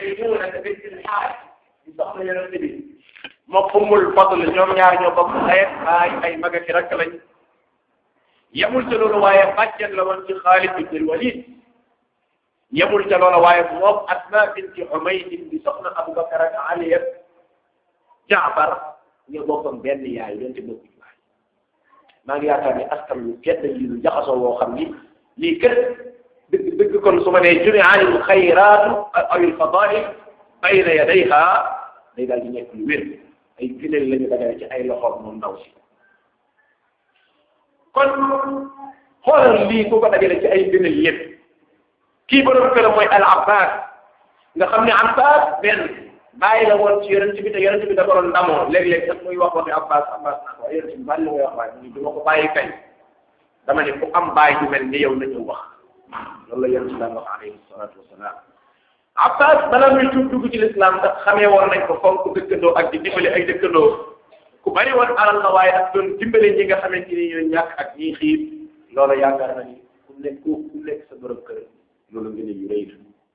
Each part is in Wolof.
Maymunata bint al-Haaris di soxna yonent bi moom Ummul Fadl ñoom ñaar ñoo bokk ay ay ay mag ak rakk lañ yemul ca loolu waaye bàjjen la woon ci Xaalid ibn al-Walid yemul ca loolu waaye moom Asma binti Umayd di soxna Abubakar ak Ali ak Jaafar ñoo bokkoon benn yaay doonte bokkuñ waay maa ngi yaakaar ni askan wi kenn yi lu jaxasoo woo xam ni lii kër dëgg dëgg kon su ma nee jumi'a al xayraatu aw al fadaa'il bayna yadayha day daal di nekk lu wér ay gëneel la ñu dajale ci ay loxoom moom ndaw si kon xoolal lii ku ko dajale ci ay gëneel yëpp kii borom këram mooy al Abbas nga xam ne Abbas benn bàyyi la woon ci yonent bi te yonent bi da ko doon ndamoo léeg-léeg sax muy wax waxi Abbas Abbas naa ko yonent bi bàyyi la koy wax waaye mu du ma ko bàyyi kay dama ne ku am bàyyi ju mel ni yow na ñëw wax loolu la yonent bi daan wax alayhi salaatu wasalaam Abbas bala muy tuub dugg ci lislaam sax xamee woon nañ ko fonk dëkkandoo ak di dimbali ay dëkkandoo ku bari woon alal la waaye ak doon dimbali ñi nga xamante ni ñooy ñàkk ak ñiy xiif loolu yaakaar na ni ku nekk ku nekk sa borom kër loolu ngeen yu rëy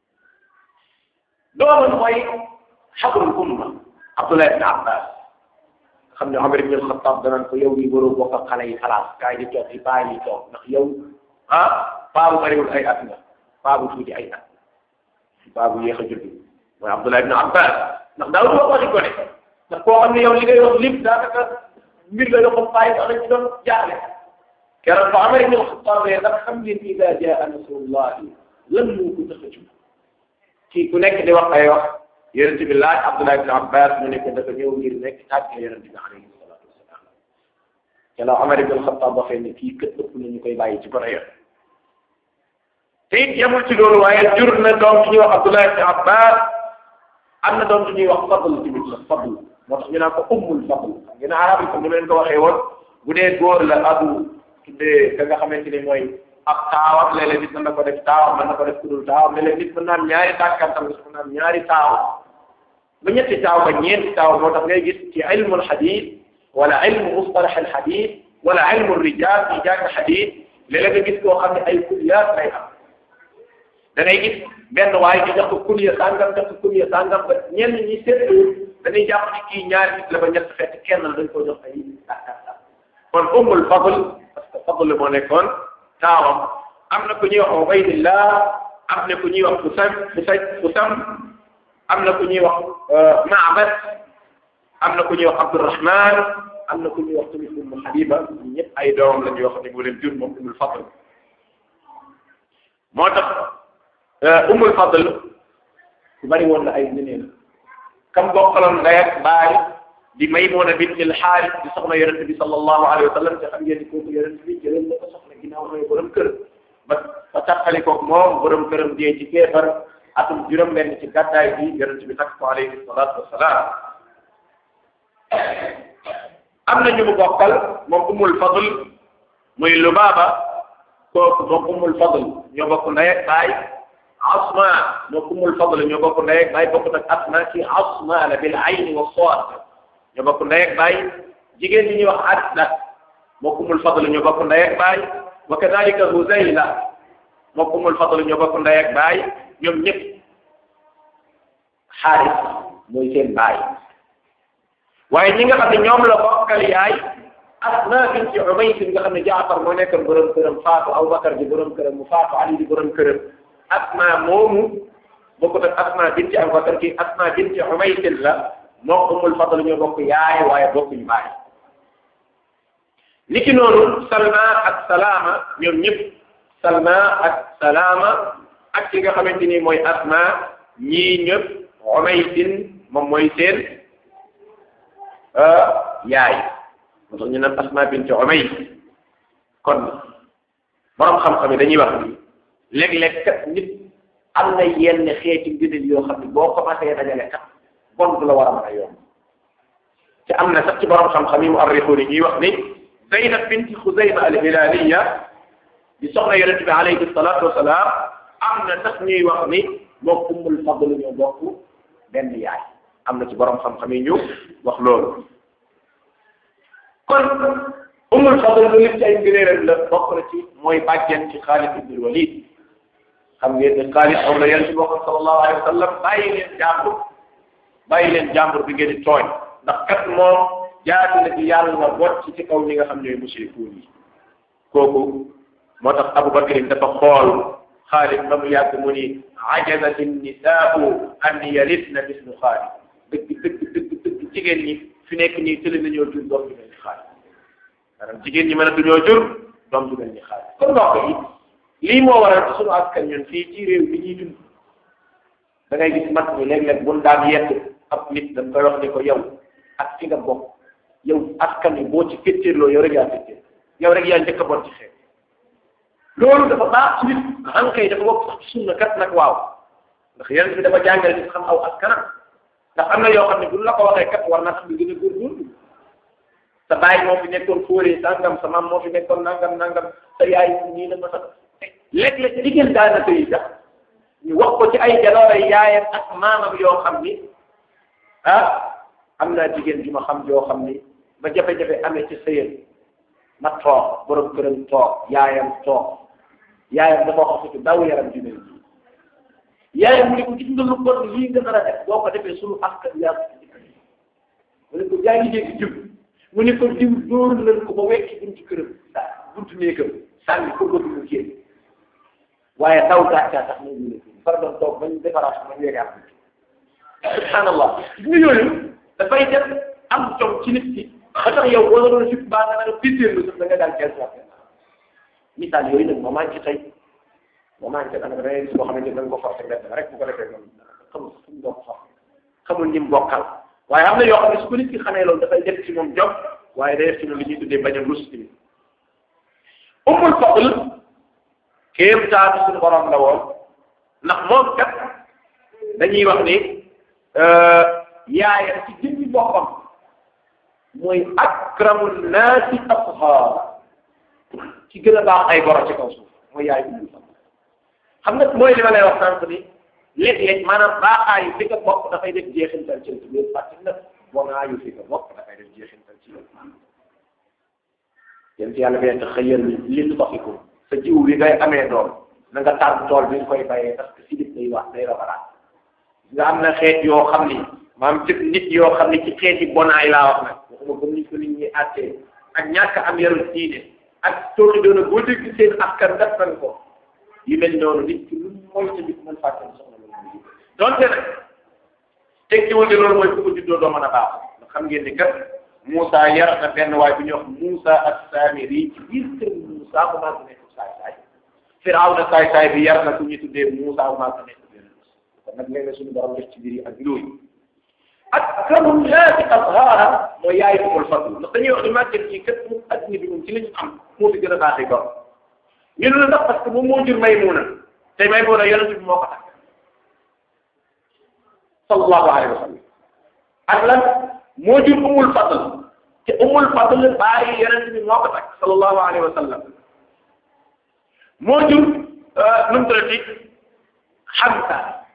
doomam mooy xabrul umma Abdullah ibn Abbas xam ne Omar ibn al-Khattab danaan ko yow nii waroo bokk ak xale yi xalaat kaay di toog di bàyyi di toog ndax yow ah paa bu bariwul ay at nga paa bu tuuti ay at paa bu yéex a judd mooy Abdullah ibn Abbas ndax daawul wax waxi gone ndax koo xam ne yow li ngay wax lépp daanaka mbir la yoo xam bàyyi sax lañ ci doon jaaxle keroog ba Omar ibn al-Khattab ne ndax xam ngeen ida jaa nasrullahi lan moo ko tax a jóg kii ku nekk di wax ay wax yonent bi laaj Abdullah ibn Abbas mu nekk dafa ñëw ngir nekk tàgg yonent bi alayhi salaatu wasalaam te la Omar ibn al-Khattab waxee ne kii kët ëpp na ñu koy bàyyi ci gone yoon te it yemul ci loolu waaye jur na doom ci ñuy wax Abdullah ibn Abbas am na doom ci ñuy wax Fadl tamit la Fadl moo tax ñu naan ko ummul Fadl xam ngeen arab yi comme ni leen ko waxee woon bu dee góor la abu tuddee ka nga xamante ni mooy ab taawam léeg-léeg nit mën na ko def taawam mën na ko def kudul taawam léeg-léeg nit mën naa am ñaari tàkkantam nga mën naa am ñaari taaw ba ñetti taaw ba ñeenti taaw moo tax ngay gis ci ilmu alxadis wala ilmu mustalax alxadis wala ilmu rijal ci jàng xadis léeg-léeg nga gis koo xam ne ay kulliyaat lay am da ngay gis benn waaye ñu jox ko kulliya sàngam jox ko kulliya sàngam ba ñenn ñi seetlu dañuy jàpp ni kii ñaari nit la ba ñett fekk kenn la dañ ko jox ay tàkkantam kon ummul fadl parce que fadl moo nekkoon taawam am na ku ñuy wax Ubaydillah am na ku ñuy wax Usam Usam am na ku ñuy wax Ma'bad am na ku ñuy wax Abdurrahman am na ku ñuy wax tamit Ummu Habiba ñëpp ay doomam la ñuy wax ne mu leen jur moom Ummul Fadl moo tax Ummul Fadl ku bari woon na ay ngëneel kam bokkaloon ndey ak baay di Maymuna bint al-Haaris di soxna yonent bi sallallahu alayhi wa sallam te xam ngeen ni kooku yonent bi jëloon na ko soxna ginnaaw mooy borom kër ba ba taxali ko moom borom këram dee ci kéefar atum juróom-benn ci gàddaay bi yonent bi takk ko alayhi salaatu wasalaam am na ñu mu bokkal moom Ummul Fadl muy Lubaaba kooku moom Ummul Fadl ñoo bokk ndey ak baay Asma moom Ummul Fadl ñoo bokk ndey ak baay bokkut ak Asma ci Asma la bil ayni wa saad ñoo bokk ndey ak baay jigéen ñi ñuy wax Asda moo Ummul Fadl ñoo bokk ndey ak baay wa kadalika Huzayla moo Ummul Fadl ñoo bokk ndey ak baay ñoom ñëpp Xaaris mooy seen baay waaye ñi nga xam ne ñoom la bokkal yaay Asma binti Umays nga xam ne Jaafar moo nekkoon borom këram faatu Abubakar di borom këram mu faatu Ali di borom këram Asma moomu bokkut ak Asma binti Abubakar ki Asma binti Umays la moo Ummul Fadl ñoo bokk yaay waaye bokkuñu baay niki noonu Salma ak Salama ñoom ñëpp Salma ak Salama ak ki nga xamante ni mooy Asma ñii ñëpp Umaysin moom mooy seen yaay moo tax ñu naan Asma bint Umays kon borom xam-xam yi dañuy wax ni léeg-léeg kat nit am na yenn xeeti ngëneel yoo xam ne boo commencé dajale kat bon du la war a mën a yomb te am na sax ci borom xam-xam yi mu arrixuun yi ñuy wax ni Zaynab binti Xuzayma al-Hilaliya di soxna yonent bi alayhi salaatu wasalaam am na sax ñuy wax ni moom Ummul Fadl ñoo bokk benn yaay am na ci borom xam-xam yi ñu wax loolu kon Ummul Fadl lu lépp ci ay ngëneelam la bokk na ci mooy bàjjen ci Xaalid ibn Walid xam ngeen ne Xaalid aw la yéen ci bokk sallallahu alayhi wa sallam bàyyi leen jàmbur bàyyi leen jàmbur bi ngeen di tooñ ndax kat moom jaati na ci yàlla bocc ci kaw ñi nga xam ne mushrikuun yi kooku moo tax Abu Bakr dafa xool Xaalid ba mu yàgg mu ni ajazat nisaau an yaritna mislu Xaalid dëgg dëgg dëgg dëgg jigéen ñi fi nekk nii tëli nañoo jur doom ju mel ni Xaalid maanaam jigéen ñi mën a duñoo jur doom ju mel ni Xaalid kon mbokk yi lii moo waral ci sunu askan ñun fii ci réew mi ñuy dund da ngay gis mag ñi léeg-léeg buñ daan yett ab nit dañ koy wax ni ko yow ak fi nga bokk yow askan wi boo ci féttéerloo yow rek yaa féttéer yow rek yaa njëkk a bon ci xeet loolu dafa baax ci nit ankay dafa bokk sax ci sunna kat nag waaw ndax yeneen bi dafa jàngale nit xam aw askanam ndax am na yoo xam ne bu la ko waxee kat war na xam ne gën a góorgóorlu sa baay moo fi nekkoon fóoree sangam sa maam moo fi nekkoon nangam nangam sa yaay nii la ma sax léeg-léeg jigéen daanaka yi sax ñu wax ko ci ay jaloore yaayam ak maamam yoo xam ni ah am naa jigéen ju ma xam joo xam ni ba jafe-jafe amee ci sëyal ma toog borom këram toog yaayam toog yaayam dafa wax ci daw yaram ju mel nii yaayam mu ne ko gis nga lu bon lii nga nar a def boo ko defee sunu askan yaa mu ne ko yaa ngi dégg jub mu ne ko diw dóor nañ ko ba wekki buntu këram buntu néegam sànni ko bëgg mu génn waaye taw gàccaa tax ñu ne far doon toog bañ defaraat bañ weegaat subhanallah gis nga yooyu dafay def am jom ci nit ki ba tax yow boo doon jub baa nga nga pittéerlu sax da nga daal kees wax misaal yooyu nag moo manqué tey moo manqué da nga gis boo xamante ne da nga ko forcé mbedd rek bu ko defee noonu xamul fu mu bokk xam xamul ñi mu bokkal waaye am na yoo xam ne su ko nit ki xamee loolu dafay def ci moom jom waaye day def ci moom li ñuy tuddee bañ a rus tamit umul fadl kéem taatu suñu borom la woon ndax moom kat dañuy wax ni yaayam ci jëmmi boppam mooy akramu naasi ashaara ci gën a baax ay boro ci kaw suuf mooy yaay umul fadl xam nga mooy li ma lay wax sànq ni léeg-léeg maanaam baaxaayu fi nga bokk dafay def jeexintal ci biir fàtte na bonaayu fi nga bokk dafay def jeexintal ci yow yéen ci yàlla bi te xëyal li lu taxikum sa jiw bi ngay amee doom na nga tànn tool bi nga koy bayee parce que si nit day wax day rabaraat nga am na xeet yoo xam ni maam ci nit yoo xam ni ci xeeti bonaay laa wax nag waxuma comme ni ko nit ñi àttee ak ñàkk am yarul diine ak tooxi doona boo dégg seen askan def nañ ko yu mel noonu nit ki lu mooy sa nit mën fàtte soxna loolu donte nag tekkiwul ne loolu mooy ku ko juddoo doo mën a baax nga xam ngeen ni kat Moussa yar na benn waay bu ñuy wax Moussa as-Samiri ci biir kër Moussa bu maa nekk saay saay Firawna saay saay bi yar na ku ñu tuddee Moussa bu maa nekk benn kon nag léeg-léeg suñu borom def ci biir yi ak yooyu ak kamu naasi azhaara mooy yaay umul fadl ndax dañuy wax ni màgget ci kat mu adduna bi moom ci la ñu am moo fi gën a baaxee gor ñu ne la ndax parce que moom moo jur Maymuna te Maymuna yonent bi moo ko takk sallallahu alayhi wa sallam ak lan moo jur umul fadl te umul fadl bàyyi yonent bi moo ko takk sallallahu alayhi wa sallam moo jur nu mu tuddati Hamza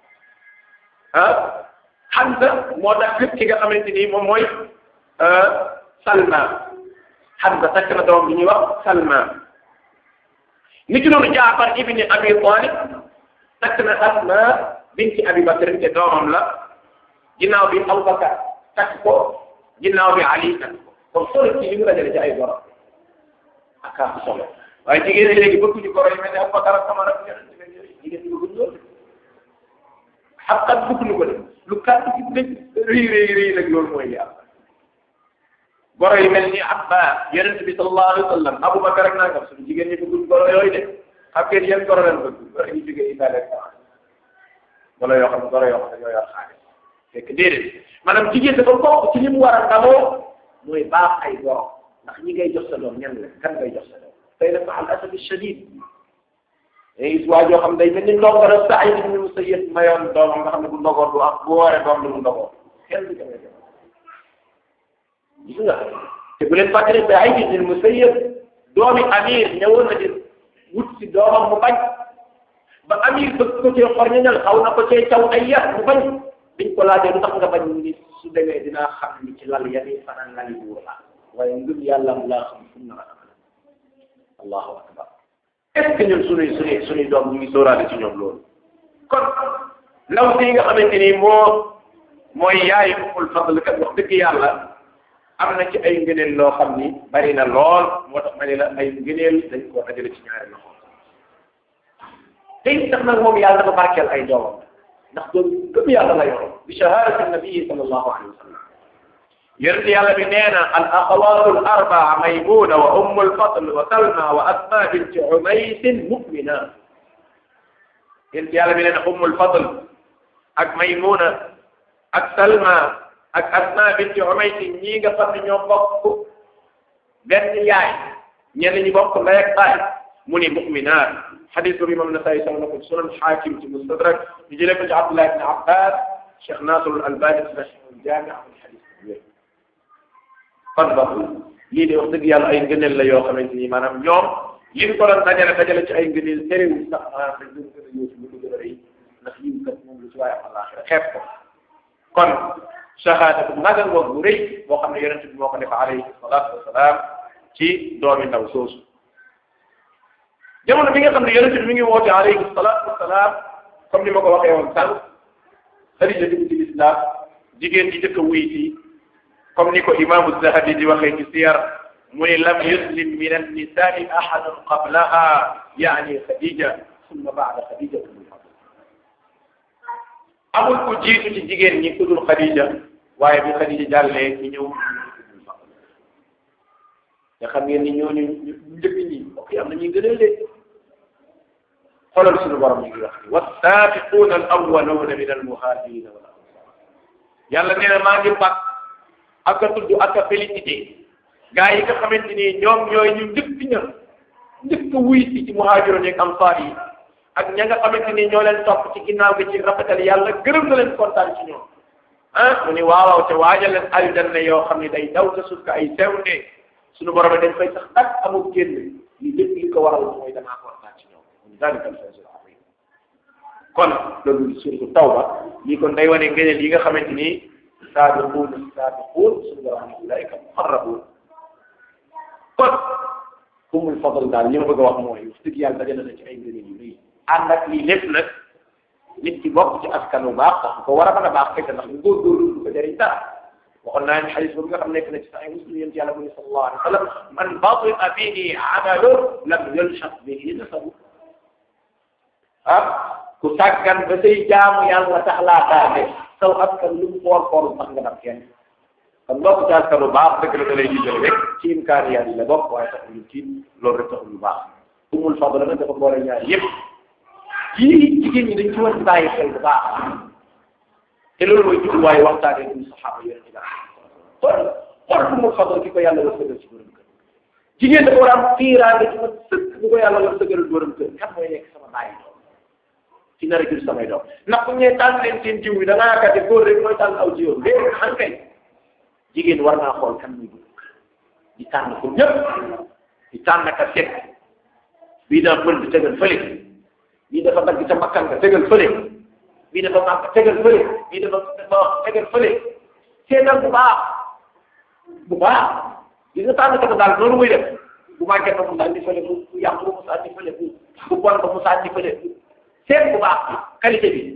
ah Hamza moo tax lépp ki nga xamante ni moom mooy Salma Hamza takk na doom bi ñuy wax Salma ni ki noonu Jaafar ibni Abi Talib takk na Asma binti Abi Bakr te doomam la ginnaaw bi Abubakar takk ko ginnaaw bi Ali takk ko kon solo ci li mu dajale ci ay borom ak am solo waaye jigéen ñi léegi bëgguñu ko roy mel ne Abubakar ak Umar ak jigéen ñi bëgguñu loolu xam kat bëgguñu ko de lu kàddu gi dëgg rëy rëy rëy nag loolu mooy li am goro yi mel ni Abbas yonent bi sallallahu alayhi wa sallam Abubakar ak nangam suñu jigéen ñi bëgguñ goro yooyu de xam ngeen yan goro leen bëgg goro yi jógee Italie ak sax goro yoo xam ne goro yoo xam ne ñoo yor xaalis fekk déedéet maanaam jigéen dafa bokk ci li mu war a ndamoo mooy baax ay goro ndax ñi ngay jox sa doom ñan la kan ngay jox sa doom tey dafa al asad shadid gis waa joo xam day mel ni ndongoro Saïd ibn Musayyib mayoon doomam nga xam ne bu ndogoor du am bu wooree doom du mu ndogoor kenn du ko may def gis nga te bu leen fàttali Saïd ibn Musayyib doomi Amir ñëwoon na di wut si doomam mu bañ ba Amir bëgg ko cee xorñañal xaw na ko cee caw ay yar mu bañ biñ ko laajee lu tax nga bañ ni su demee dinaa xam ni ci lal yani fanaan lali buur la waaye ngëm yàlla mu laa xam fu mu nar a allahu akbar est ce que ñun suñuy suñuy suñuy doom ñu ngi sóoraale ci ñoom loolu kon ndaw si nga xamante ni moo mooy yaayu Ummul Fadl kat wax dëgg yàlla am na ci ay ngëneel loo xam ni bari na lool moo tax ma ne la ay ngëneel dañ koo dajale ci ñaari loxo te it tax nag moom yàlla dafa barkeel ay doomam ndax doom gëm yàlla la yoroon bi shahadati nabii sallallahu alayhi wa sallam yonent yàlla bi nee na al axawaatu al arbaa maymuna wa ummu al fadl wa salma wa asma binti umaysin mu'mina yonent yàlla bi nee na ummu al fadl ak maymuna ak salma ak asma binti umaysin ñii nga xam ne ñoo bokk benn yaay ñenn ñi bokk ndey ak baay mu ni mu'minaat xadis boobu imam Nasaa'i solo na ko sunan xaakim ci mustadrak ñu jëlee ko ci Abdullah ibn Abbas Cheikh Nasr al-Albani rahimahul jaami am xadis bu wér kon ba lii de wax dëgg yàlla ay ngëneel la yoo xamante ni maanaam ñoom liñ ko doon dajale dajale ci ay ngëneel terewul sax maanaam dañ doon gën a ñëw ci lu ko gën a rëy ndax yiw kat moom lu ci waaye àllaaxira xeeb ko kon shahada bu magal ngoog bu rëy boo xam ne yonent bi moo ko def alayhi salaatu wasalaam ci doomi ndaw soosu jamono bi nga xam ne yonent bi mi ngi woote alayhi salaatu wasalaam comme ni ma ko waxee woon sànq Xadija dugg ci lislaam jigéen ji jëkk a wuy si comme ni ko imaamu Zahabi di waxee ci siyar mu ne lam yuslim min annisaai ahadun qablaha yaani Xadija summa baada Xadija amul ku jiitu ci jigéen ñi ku dul Xadija waaye bi Xadija jàllee ci ñëw nga xam ngeen ni ñooñu njëkk ñi mbokk yi am na ñuy gënal de xoolal suñu borom ñu ngi wax ni wassaabiquuna al awwaluuna min al muhaajirina wal ansar yàlla nee na maa ngi bàkk ak a tudd ak a félicité gaa yi nga xamante ni ñoom ñooy ñu njëkk ña njëkk wuy si ci muhaajiroon ak ansaar yi ak ña nga xamante ni ñoo leen topp ci ginnaaw gi ci rafetal yàlla gërëm na leen kontaan ci ñoom ah mu ni waawaaw te waajal leen aljanna yoo xam ne day daw sa suuf ka ay sewnde suñu borom dañ fay sax tak amul génn li lépp li ko waral mooy damaa kontaan ci ñoom mu dalika al-fawzul azim kon loolu suratu tawba lii kon day wane ngëneel yi nga xamante ni saabiquun saabiquun suñu borom ni ulaika muqarrabuun kon umul fadl daal li ma bëgg a wax mooy wax dëgg yàlla dajale na ci ay ngëneel yu rëy ànd ak lii lépp nag nit ki bokk ci askan bu baax tax ko war a mën a baax fekk ndax ñu góorgóorlu du ko jëriñ dara waxoon naa ne xadis boobu nga xam nekk na ci sax muslim yonent yàlla muy sallallahu alayhi wa sallam man batia bihi amalu lam yulshaq bihi nasabu ah ku sàggan ba say jaamu yàlla tax laa taate saw askan lu mu foor foor sax nga daf kenn kon bokk ci askan bu baax dëgg la da lay jiitale rek ci imkaaniyaat yi la bokk waaye taxul ñu tiit loolu rek taxul lu baax umul fadl nag dafa boole ñaar yëpp yii jigéen ñi dañ ci war di bàyyi xel bu baax te loolu mooy jubluwaayu waxtaanee duñu saxaaba yonent bi xool xool umul fadl ki ko yàlla war sëgal ci borom kër jigéen dafa war a am fiiraange ci ma sëkk bu ko yàlla war sëgal borom kër kan mooy nekk sama bàyyi doom ci nar a jur samay doom ndax bu ñu nee tànn leen seen jiw bi da ngaa yaakaar góor rek mooy tànn aw jiwam léegi xam kay jigéen war naa xool kan muy dugg di tànn ko ñëpp di tànn ka seet bii daa mën di tegal fële bii dafa dagg ca makkan nga tegal fële bii dafa màgg tegal fële bii dafa dafa tegal fële seetal bu baax bu baax gis nga tànn ka daal noonu muy def bu màggee ba mu sànni fële bu bu yàqu ba mu sànni fële bu bu bon ba mu sànni fële seet bu baax qualité bi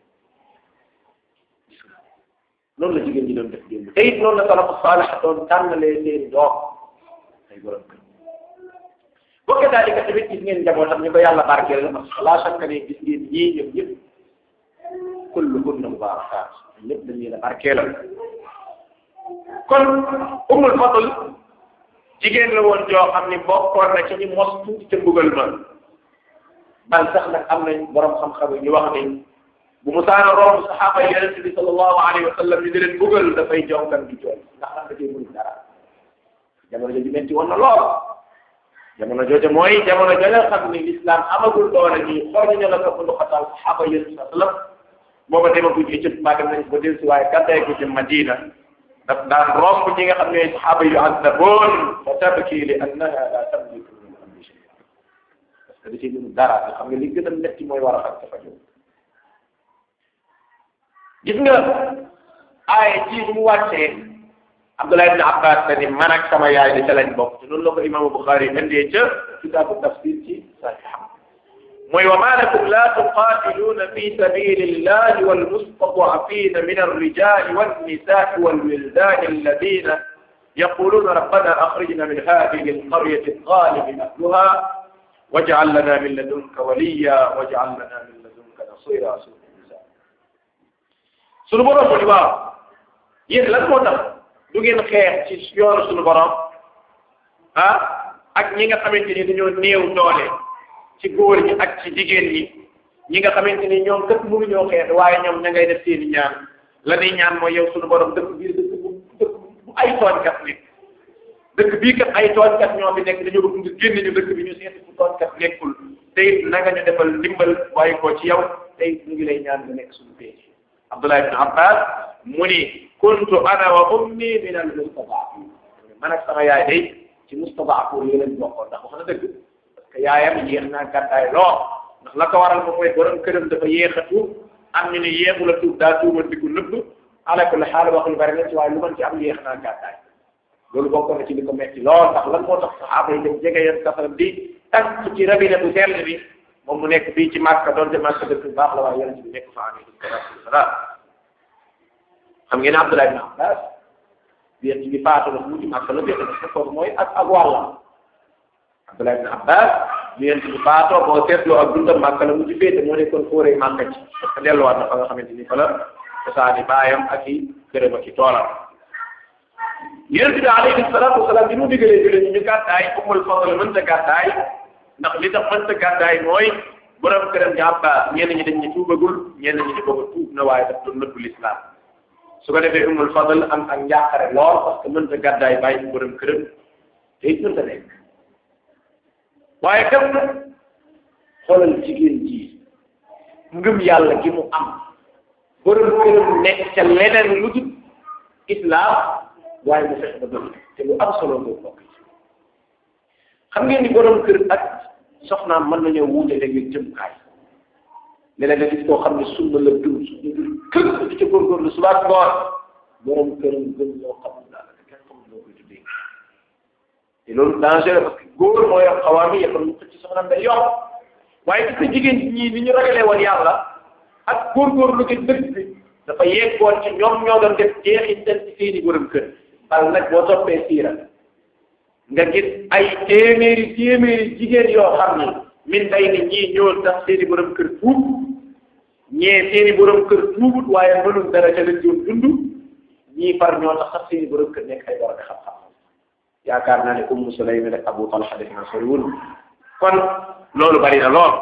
loolu la jigéen ñi doon def démb te it noonu la salafu saalih doon tànnalee seen doom ay borom kër boo ko daal di ko tamit gis ngeen njabootam ñu ko yàlla barkeel la parce que laa chaque ne gis ngeen ñii ñoom ñëpp kulluhunna mubaarakaat ñëpp dañ leen a barkeelal kon umul fadl jigéen la woon joo xam ni bokkoon na ci ñu mos tuuti ca mbugal ma bal sax nag am nañ borom xam-xam yi ñu wax ni bu mu saana romb saxaaba yi yonent bi sallallahu alayhi wa sallam ñu di leen mbugal dafay jonkan di jooy ndax am na cee mënul dara jamono jooju metti woon na lool jamono jooju mooy jamono ja nga xam ni l'islam amagul doole nii xool ñu la ko bu xatal saxaaba yi yonent sallam booba demaguñ Égypte maa dem nañ ko dellu si waaye gàttay ko ci Madina daf daan romb ñi nga xam ne saxaaba yu àndaboon fa tabki li annaha la tamliku min amri shay'an parce que da ciy mënul dara nga xam nga li gën a metti mooy war a xam dafa jóg gis nga aaye ji bu mu wàccee Abdullah ibn Abbas te ni man ak sama yaay di ca lañ bokk te noonu la ko imaamu Buxaari indee ca kitaabu tafsir ci saxiixam mooy wa ma lakum la tuqaatiluuna fi sabili llahi walmustadafina min alrijali wannisaai walwildani alladina yaquluna rabbana axrijna min hadihi alqaryati alzalimi ahluha waj'al lana min ladunka waliya waj'al lana min ladunka nasira sunu borom mu ni waaw yéen lan moo tax du ngeen xeex ci yoonu sunu borom ah ak ñi nga xamante ni dañoo néew doole ci góor ñi ak ci jigéen ñi ñi nga xamante ni ñoom kat mënuñoo xeex waaye ñoom ña ngay def seeni ñaan la ñuy ñaan mooy yow sunu borom dëkk biir dëkk bu dëkk bu ay tooñkat nekk dëkk bii kat ay tooñkat ñoo fi nekk dañoo bëgg nga génn ñu dëkk bi ñu seeti fu tooñkat nekkul tey na nga ñu defal ndimbal waaye ko ci yow tey ñu ngi lay ñaan nga nekk suñu péete Abdullah ibn Abbas mu ni kuntu ana wa ummi min al mustadafin man ak sama yaay day ci mustadafin yi lañ bokkoon ndax wax na dëgg parce que yaayam yéex naa gàddaay lool ndax la ko waral moom mooy borom këram dafa yéex a tuub am ñu ne yéexu la tuub daa tuuba di ko nëbb ala kulli xaal wax lu bari na ci waaye lu mën ci am yéex naa gàddaay loolu bokk na ci li ko metti lool ndax lan moo tax saxaaba yi dem jege yéen safaram di tànk ci rabine bu sell bi moom mu nekk fii ci Màkka doon de Màkka dëkk bu baax la waaye yonent bi nekk fa alayhi salaatu wasalaam xam ngeen Abdullah ibn Abbas yéen ci bi faatu na mu ci Màkka la féete parce que kooku mooy ak ak wàllam Abdullah ibn Abbas yéen ci bi faatoo boo seetloo ak dundam Màkka la mu ci féete moo nekkoon fóoree Màkka ci parce que delluwaat na fa nga xamante ni fa la cosaani baayam ak i gërëm ak i toolam yonent bi alayhi salaatu wasalaam bi mu digalee jëlee ñu ñu gàddaay Ummul Fadl mënta gàddaay ndax li tax mënta gàddaay mooy borom këram di Abbas ñenn ñi dañ ñu tuubagul ñenn ñi di booba tuub na waaye daf doon nëbbu lislaam su ko defee Ummul Fadl am ak njàqare lool parce que mënta gàddaay bàyyi borom këram te it mënta nekk waaye kam na xoolal jigéen ji ngëm yàlla gi mu am borom këram nekk ca leneen lu dul islam waaye mu fexe ba doon te lu am solo nga bokk xam ngeen ni borom kër ak soxnaam mën nañoo wuute léeg-léeg jëmukaay léeg-léeg nga gis koo xam ne sunna la dund suñu dund kër di ca góorgóorlu suba ak ngoon borom këram gën loo xam daal kenn xamul loo koy tuddee te loolu danger parce que góor moo yor xawaam yi yëppal mu xëcc ci soxnaam day yokk waaye gis nga jigéen ñi ni ñu ragalee woon yàlla ak góorgóorlu gi dëgg bi dafa yeggoon ci ñoom ñoo doon def jeexintal ci seeni borom kër bal nag boo toppee siira nga gis ay téeméeri téeméeri jigéen yoo xam ni min day ni ñii ñoo tax seeni borom kër tuub ñee seeni borom kër tuubut waaye mënul dara ca leen doon dund ñii far ñoo tax sax seeni borom kër nekk ay war a xam-xam yaakaar naa ne Ummu Sulaym ak Abu Talha def na soriwul kon loolu bari na lool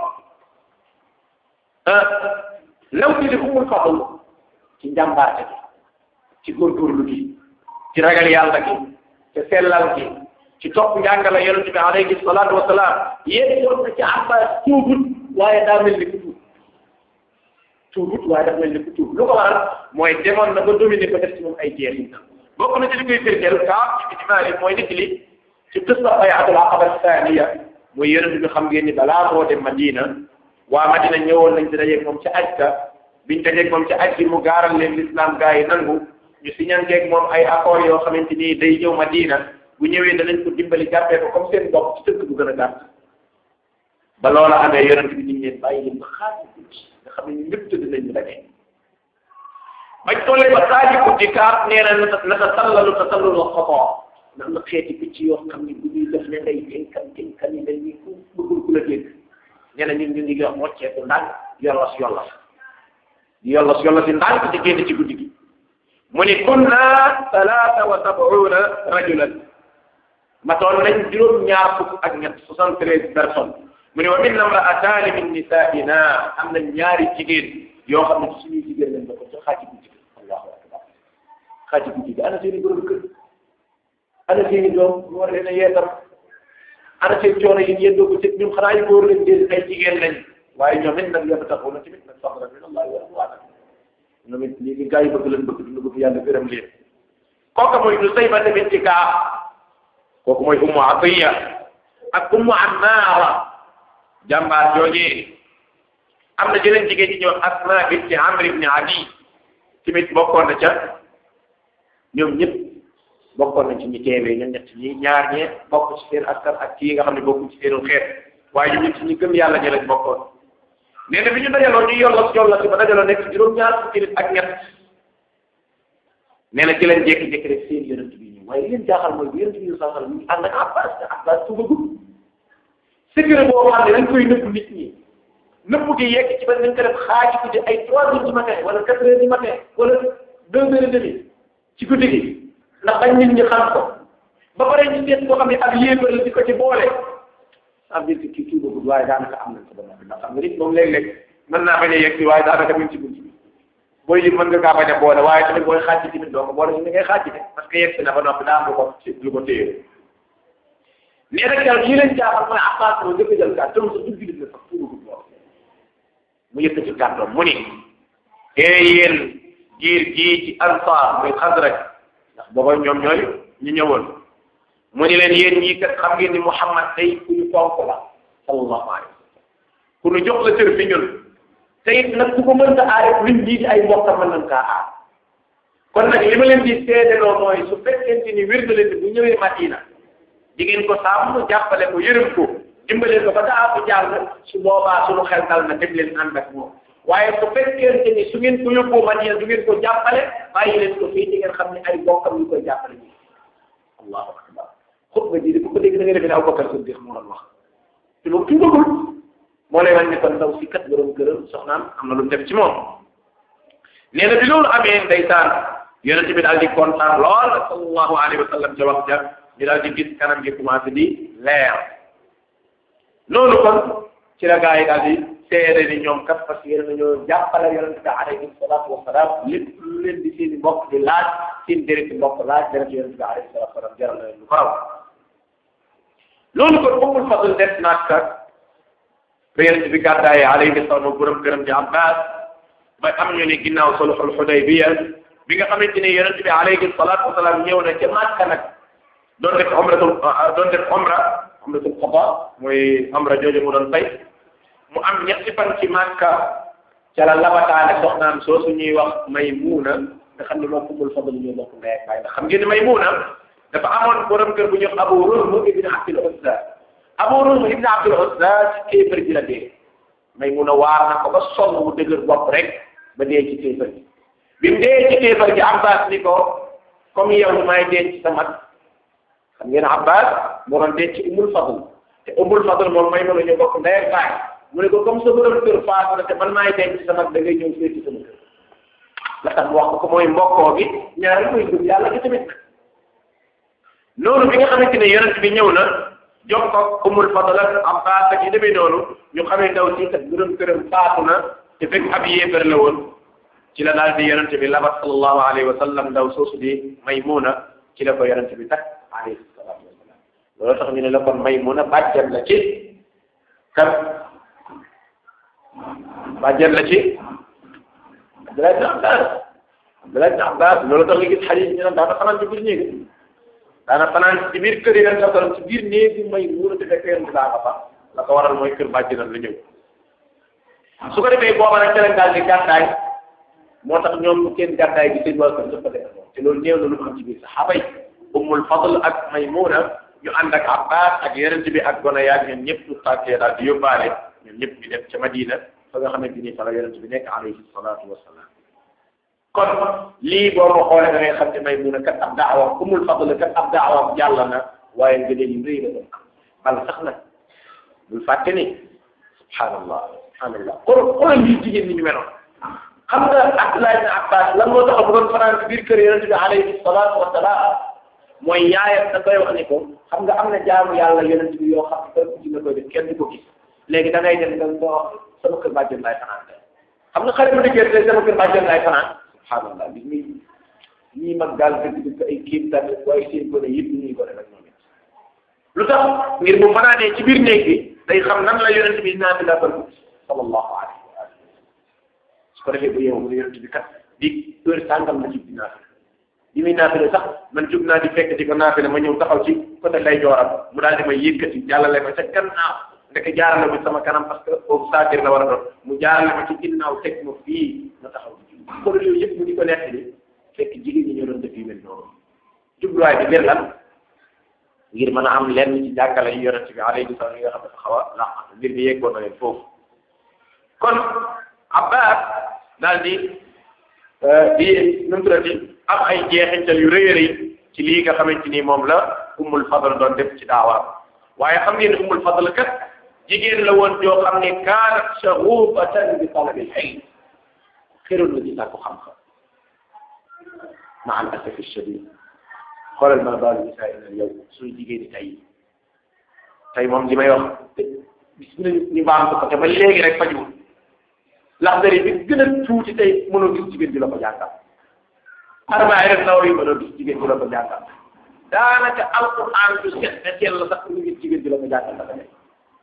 law ci li Ummul Fadl ci njàmbaarte gi ci góorgóorlu gi ci ragal yàlla gi ci sellal gi ci topp njàngale yonente bi alayhi salaatu wa salaam yéen yoon na ci Abbas tuubut waaye daa mel ni ku tuub tuubut waaye dafa mel ni ku tuub lu ko waral mooy demoon na ba dominer ko def ci moom ay jeexintal bokk na ci li koy firndeel kaam ci ijmaali mooy nit li ci qissa bay'atul aqaba thaniya mooy yonente bi xam ngeen ni balaa moo dem Madina waa Madina ñëwoon nañ ci dajeeg moom ci ajka biñ dajeeg moom ci aj bi mu gaaral leen l'islam gaa yi nangu ñu siñanteeg moom ay accords yoo xamante ni day ñëw Madina bu ñëwee danañ ko dimbali jàppee ko comme seen bopp ci tënk bu gën a gàtt ba loola amee yonent bi ñu leen bàyyi leen ba xaaju guddi nga xam ne ñu ñëpp tëdd nañ ñu dajee bañ tollee ba xaaju guddi kaat nee na nata nata tallalu ta tallalu xotoo ndax na xeeti picc yoo xam ne bu ñuy def ne ngay dénkan dénkan yi dañuy ku bëggul ku la dégg nee na ñun ñu ngi wax mocceeku ndànk yollos yollos di yollos yollos yi ndànk di génn ci guddi gi mu ni kunna salaata wa sabuuna rajulan matoon nañ juróom ñaar fukk ak ñett soixante treize personnes mu ne wa minna imra'ataani min nisaa'ina am na ñaari jigéen yoo xam ne suñuy jigéen lañ bokk ci xaaji guddi gi allahu akbar xaaji guddi gi ana seeni borom kër ana seeni doom ñu war leen a yeetam ana seen coono yi yéen doo ko ci ñun xanaa yu góor lañ dee ay jigéen lañ waaye ñoom it nag yabtaxuuna tamit nag fadlan min allahi wa ridwaana ñoom it léegi gaa yi bëgg leen bëgg dund bëgg yàlla gërëm leen kooku mooy Nusayba tamit ci kaa kooku mooy Ummu Atiya ak Ummu Ammaara jàmbaar joojee am na jeneen jigéen ñi ñëw Asma binti Amr ibn Adi tamit bokkoon na ca ñoom ñëpp bokkoon nañ ci ñi teewee ñoom ñett ñi ñaar ñee bokk ci seen askan ak kii nga xam ne bokku ci seenu xeet waaye ñun ñett ñi gëm yàlla ñi lañ bokkoon nee na bi ñu dajaloo ñu yollas yollas ba dajaloo nekk juróom-ñaar fukki nit ak ñett nee na ci leen jékki-jékki rek seen yonent bi ñu waaye li leen jaaxal mooy bu yonent bi ñu saxal mu ngi ànd ak Abbas te Abbas tubagul secret boo xam ne dañ koy nëbb nit ñi nëbb gi yegg ci ba nañ ko def xaaji guddi ay trois heures du matin wala quatre heures du matin wala deux heures et demi ci guddi gi ndax bañ nit ñi xam ko ba pare ñu seet boo xam ne ak yéefar la di ko ci boole ça veut dire que kii kii boobu waaye daanaka am nañ ko ba noppi ndax xam nga nit moom léeg-léeg mën naa bañ a yegg si waaye daanaka mu ngi ci buntu bi booy lim mën nga kaa bañ a boole waaye tamit booy xaaj tamit doo ko boole ñu ngay xaaj de parce que yegg si na ba noppi daa am lu ko lu ko téye mais nag keroog yi leen jaaxal mooy Abbas moo njëkk a jël kaa tëm sa dugg la sax tuuti ko mu yëkkati kàddoom mu ni ee yéen giir gii ci Ansaar muy Xasraj ndax booba ñoom ñooy ñu ñëwoon mu ni leen yéen ñii kat xam ngeen ni Muhammad day ku ñu fonk la sallallahu alayhi wa sallam ku ñu jox la cër fi ñun te it nag ku ko mënta aar luñ lii di ay mbokkam mën nañ kaa aar kon nag li ma leen di seedeloo mooy su fekkente ni wér na leen bu ñëwee Madina di ngeen ko sàmm jàppale ko yërëm ko dimbale ko ba daa ko jàll su boobaa suñu xel dal na dem leen ànd ak moom waaye su fekkente ni su ngeen ko yóbboo Madina du ngeen ko jàppale bàyyi leen ko fii di ngeen xam ne ay mbokkam ñu koy jàppale ñu allahu akbar xutba ji di ku ko dégg da nga defee ne Abubakar Siddiq moo doon wax te loolu tuubagul moo lay wan ne kon ndaw si kat borom këram soxnaam am na lu mu def ci moom nee na bi loolu amee ndeysaan yonente bi daal di kontaan lool sallallahu alayhi wa sallam ca wax ja ñu daal di gis kanam gi commencé di leer loolu kon ci la gaa yi daal di seede ni ñoom kat parce que yéen nañoo jàppale yonente bi alayhi salaatu wasalaam lépp lu leen di seen i mbokk di laaj seen déreti mbokk laaj deret yonente bi alayhi salaatu wasalaam jaral na leen lu ko raw loolu kon Ummul Fadl def naag kat ba yonente bi gàddaaye alayhi salaam borom këram di Abbas ba am ñu ne ginnaaw sulhul Hudaybiya bi nga xamante ne yonente bi alayhi salaatu wasalaam ñëw na ca Makka nag doon def umratul doon def umra umratul qada mooy umra jooju mu doon fay mu am ñetti fan ci Makka ca la labataane soxnaam soosu ñuy wax Maymuna nga xam ne moom Ummul Fadl ñoo bokk ndey ak baay ndax xam ngeen ne Maymuna dafa amoon borom kër bu ñuy wax Abu Ruhm ibn Abdul Uzza Abu Ruhm ibn Abdul Uzza ci kéefër ji la dee Maymuna waar na ko ba sonn mu dëgër bopp rek ba dee ci kéefër ji bi mu dee ci kéefër gi Abbas ni ko comme yow may denc sa mag xam ngeen Abbas moo doon denc Ummul Fadl te Ummul Fadl moom Maymuna ñu bokk ndey ak baay mu ne ko comme sa borom kër faatu na te man maay denc sa mag da ngay ñëw féeti sama kër la tax wax ko mooy mbokkoo gi ñaari koy gëm yàlla gi tamit noonu bi nga xamante ne yonent bi ñëw na jox ko Ummul Fadl ak Abbas ak yi demee noonu ñu xamee ndaw si kat borom këram faatu na te fekk ab yéefar la woon ci la daal di yonent bi labat sallallahu alayhi wa sallam ndaw soosu di Maymuna ci la ko yonent bi takk alayhi salaatu wa salaam loolu tax ñu ne la kon Maymuna bàjjan la ci kan bàjjan la ci Abdullah ibn Abbas Abdullah ibn Abbas loolu tax nga gis xadiis ñu naan daana fanaan ci biir néeg daana fanaan ci biir kër yi ren sa ci biir néegi Maymuna te fekk yonent daa nga fa la ko waral mooy kër bàjjanam la ñëw su ko defee booba nag ca daal di gàddaay moo tax ñoom seen gàddaay bi seen waa kër dafa def te loolu néew na lu mu am ci biir saxaaba yi Ummul Fadl ak Maymuna ñu ànd ak Abbas ak yonent bi ak gone yaag ñoom ñëpp ñu tàkkee daal di yóbbaale ñoom ñëpp ñu dem ca Madina fa nga xamante ni fa la yonent bi nekk alayhi salaatu wasalaam kon lii boo ko xoolee da ngay xam ne Maymuna kat ab daawa Ummul Fadl kat ab daawa jàll na waaye ngëneel yu rëy la doon bal sax nag bul fàtte ni subhanallah subhanallah kon xoolal lii jigéen ñi ñu meloon xam nga Abdullah ibn Abbas lan moo tax mu doon fanaan ci biir kër yonent bi alayhi salaatu wasalaam mooy yaayam da koy wax ni ko xam nga am na jaamu yàlla yonent bi yoo xam ne kër gi nga koy def kenn du ko gis léegi da ngay dem nga nga wax sama kër bàjjen laay fanaan xam nga xale bu dikkee te sama kër bàjjen laay fanaan subhanallah bi ñuy ñii mag daal dëgg dëgg ay kéem tànn waaye seen gone yëpp ñuy gone rek ñoom it lu tax ngir bu fanaanee ci biir néeg bi day xam nan la yonent bi naan la ko sallallahu alayhi wa sallam su ko defee bu yeewu mu ne yonent bi kat di heure sàngam la ci di naafila bi muy naafila sax man jug naa di fekk di ko naafila ma ñëw taxaw ci côté lay jooram mu daal di may yëkkati jàllale ma ca gannaaw ndeke jaarale ma sama kanam parce que foofu saatir la war a doon mu jaarale ma ci ginnaaw teg ma fii ma taxaw ci kon yooyu yëpp mu di ko nekk ni fekk jigéen ñi ñoo doon def yu mel noonu jubluwaay bi ngir lan ngir mën a am lenn ci jàngale yu yonent bi alayhi salaam yi nga xam ne dafa xaw a laq mbir bi yeggoon na leen foofu kon Abbas daal di di nu mu tuddati am ay jeexintal yu rëy a rëy ci lii nga xamante ni moom la Ummul Fadl doon def ci daawaam waaye xam ngeen ne Ummul Fadl kat jigéen la woon joo xam ne kaanat shaghufatan bi talabil ilm xëroon na ci sàkku xam-xam ma al asafi shadid xoolal ma baalu nisaa ina yow suñu jigéen ñi tey tey moom li may wax bis bu ne ñu baam ko te ba léegi rek fajuwul laxdari bi gën a tuuti tey mënoo gis jigéen ji la ko jàngal arbaay rek naw yi mënoo gis jigéen ji la ko jàngal daanaka alquran du set na teel la sax ñu gis jigéen ji la ko jàngal dafa nekk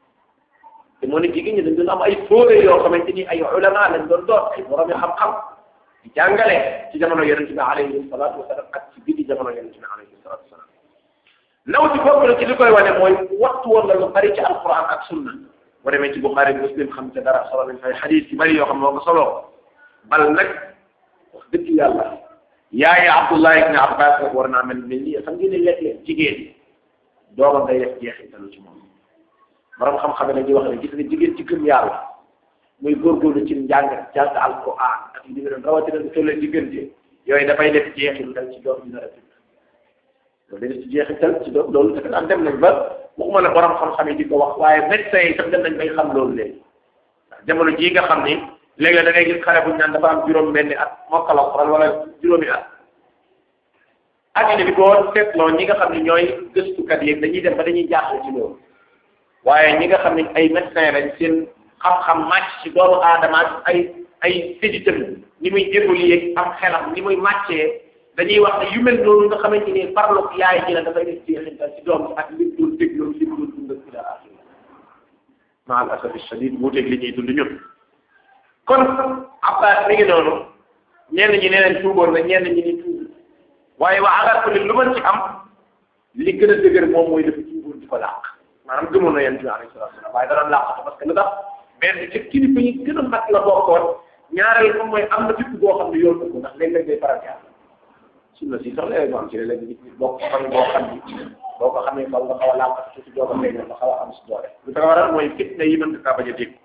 te moo ne jigéen ñi dañ doon am ay fóore yoo xamante ni ay ulama lañ doon doon ay borom yi xam-xam di jàngale ci jamono yonente bi alayhi salatu wasalam ak ci biir jamono yonente bi alayhi salatu wasalam naw ci bokk na ci li koy wane mooy waxtu woon la lu bari ci alquran ak sunna boo demee ci Bukhari Muslim xam te dara solo nañ fay xadis yu bari yoo xam moo ko solo bal nag wax dëgg yàlla yaaye Abdullah ibn Abbas rek war naa mel mel nii xam ngeen ne léeg-léeg jigéen doomam day def jeexitalu ci moom borom xam-xam ne dañuy wax ne gis nga jigéen ci gëm yàlla muy góorgóorlu ci njàng jàng alquran ak li doon rawatina lu tollee diggante yooyu dafay def jeexital ci doom bi nar a tudd loolu day def ci jeexital ci doom loolu dafa daan dem nañ ba waxuma la borom xam-xam yi di ko wax waaye médecins yi sax dem nañ bay xam loolu léegi ndax jamono jii nga xam ni léegi da ngay gis xale bu ñu naan dafa am juróom-benni at mokkal alquran wala juróomi at addina bi boo seetloo ñi nga xam ne ñooy gëstukat yi dañuy dem ba dañuy jaaxle ci loolu waaye ñi nga xam ne ay médecins lañ seen xam-xam màcc ci doomu aadama ak ay ay séditam ni muy évoluer am xelam ni muy màccee dañuy wax ne yu mel noonu nga xamante ni farloog yaay ji la dafay def jeexintal ci doom ak li mu doon déglu li mu doon dund ak ila axiri ma al asafi shadid wuuteeg li ñuy dund ñun kon Abbas mi ngi noonu ñenn ñi nee nañ tuuboon na ñenn ñi ni tuub waaye waa agar ko lu mën ci am li gën a dëgër moom mooy dafa tuuboon di ko làq maanaam gëmoon na yéen bi alayhi salatu wasalam waaye da doon làqatu parce que lu tax benn ci kilifa yi gën a mag la bokkoon ñaareel moom mooy am na fipp boo xam ne yoon ko ndax léeg-léeg day faral di am sunna si sax léeg-léeg mu am ci léeg-léeg nit ñi bokk fan boo xam ni boo ko xamee faw nga xaw a làqatu tuuti doo ko feeñal nga xaw a am si doole lu tax waral mooy fitna yi mën nga kaa bañ a dégg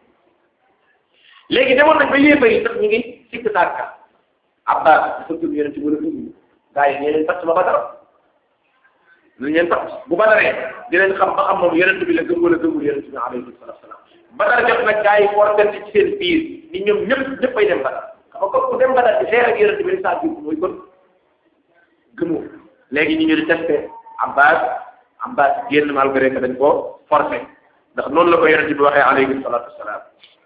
léegi demoon nañ ba yéefa yi sax ñu ngi sikk sàkka abbas dafa gëm yonent wala gëm gaa yi ñee leen fàtt ba badar nañ leen fàtt bu badaree dinañ xam ba xam moom yonent bi la gëm wala gëmul yonent bi alayhi salatu wasalam badar jot nag gaa yi fortante ci seen biir ni ñoom ñëpp ñëpp ay dem badar xam nga ku dem badar di xeex ak yonent bi saa jiw mooy kon gëmoo léegi ñu ñu di testé abbas abbas génn malgré que dañ ko forcé ndax noonu la ko yonent bi waxee alayhi salatu wasalam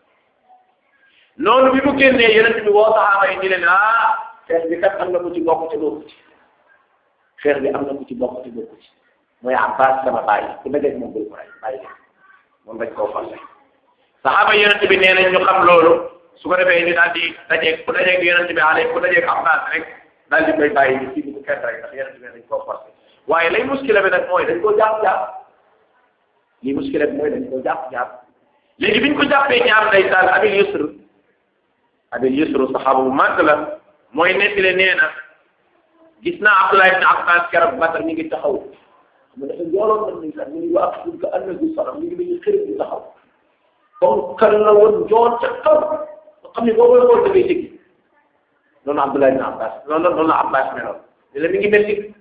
noonu bi mu génnee yonent bi woo saxaaba yi ni leen ah xeex bi kat am na ku ci bokk ci bokku ci xeex bi am na ku ci bokk ci bokku ci mooy abbas sama bàyyi ku dajeeg moom bul ko rey bàyyi leen moom dañ koo forcé saxaaba yonent bi nee nañ ñu xam loolu su ko defee ni daal di dajeeg ku dajeeg yonent bi alayhi ku dajeeg abbas rek daal di koy bàyyi ni fii bu kenn rek ndax yonent bi dañ koo forcé waaye lay muskila bi nag mooy dañ koo jàpp jàpp lii muskila bi mooy dañ koo jàpp jàpp léegi biñ ko jàppee ñaar ndeysaan abil yusr abil yusru saxaaba bu màgg la mooy nettile nee na gis naa Abdullah ibn Abbas keroog Badar mi ngi taxaw xam nga dafa njooloon nag ni sax ñu ngi wax pour que annabi salam ñu ngi dañuy xërit di taxaw comme kan la woon njool ca kaw nga xam ne boo koy xool da ngay jéggi noonu Abdullah ibn Abbas noonu noonu la Abbas meloon ne la mi ngi mel ni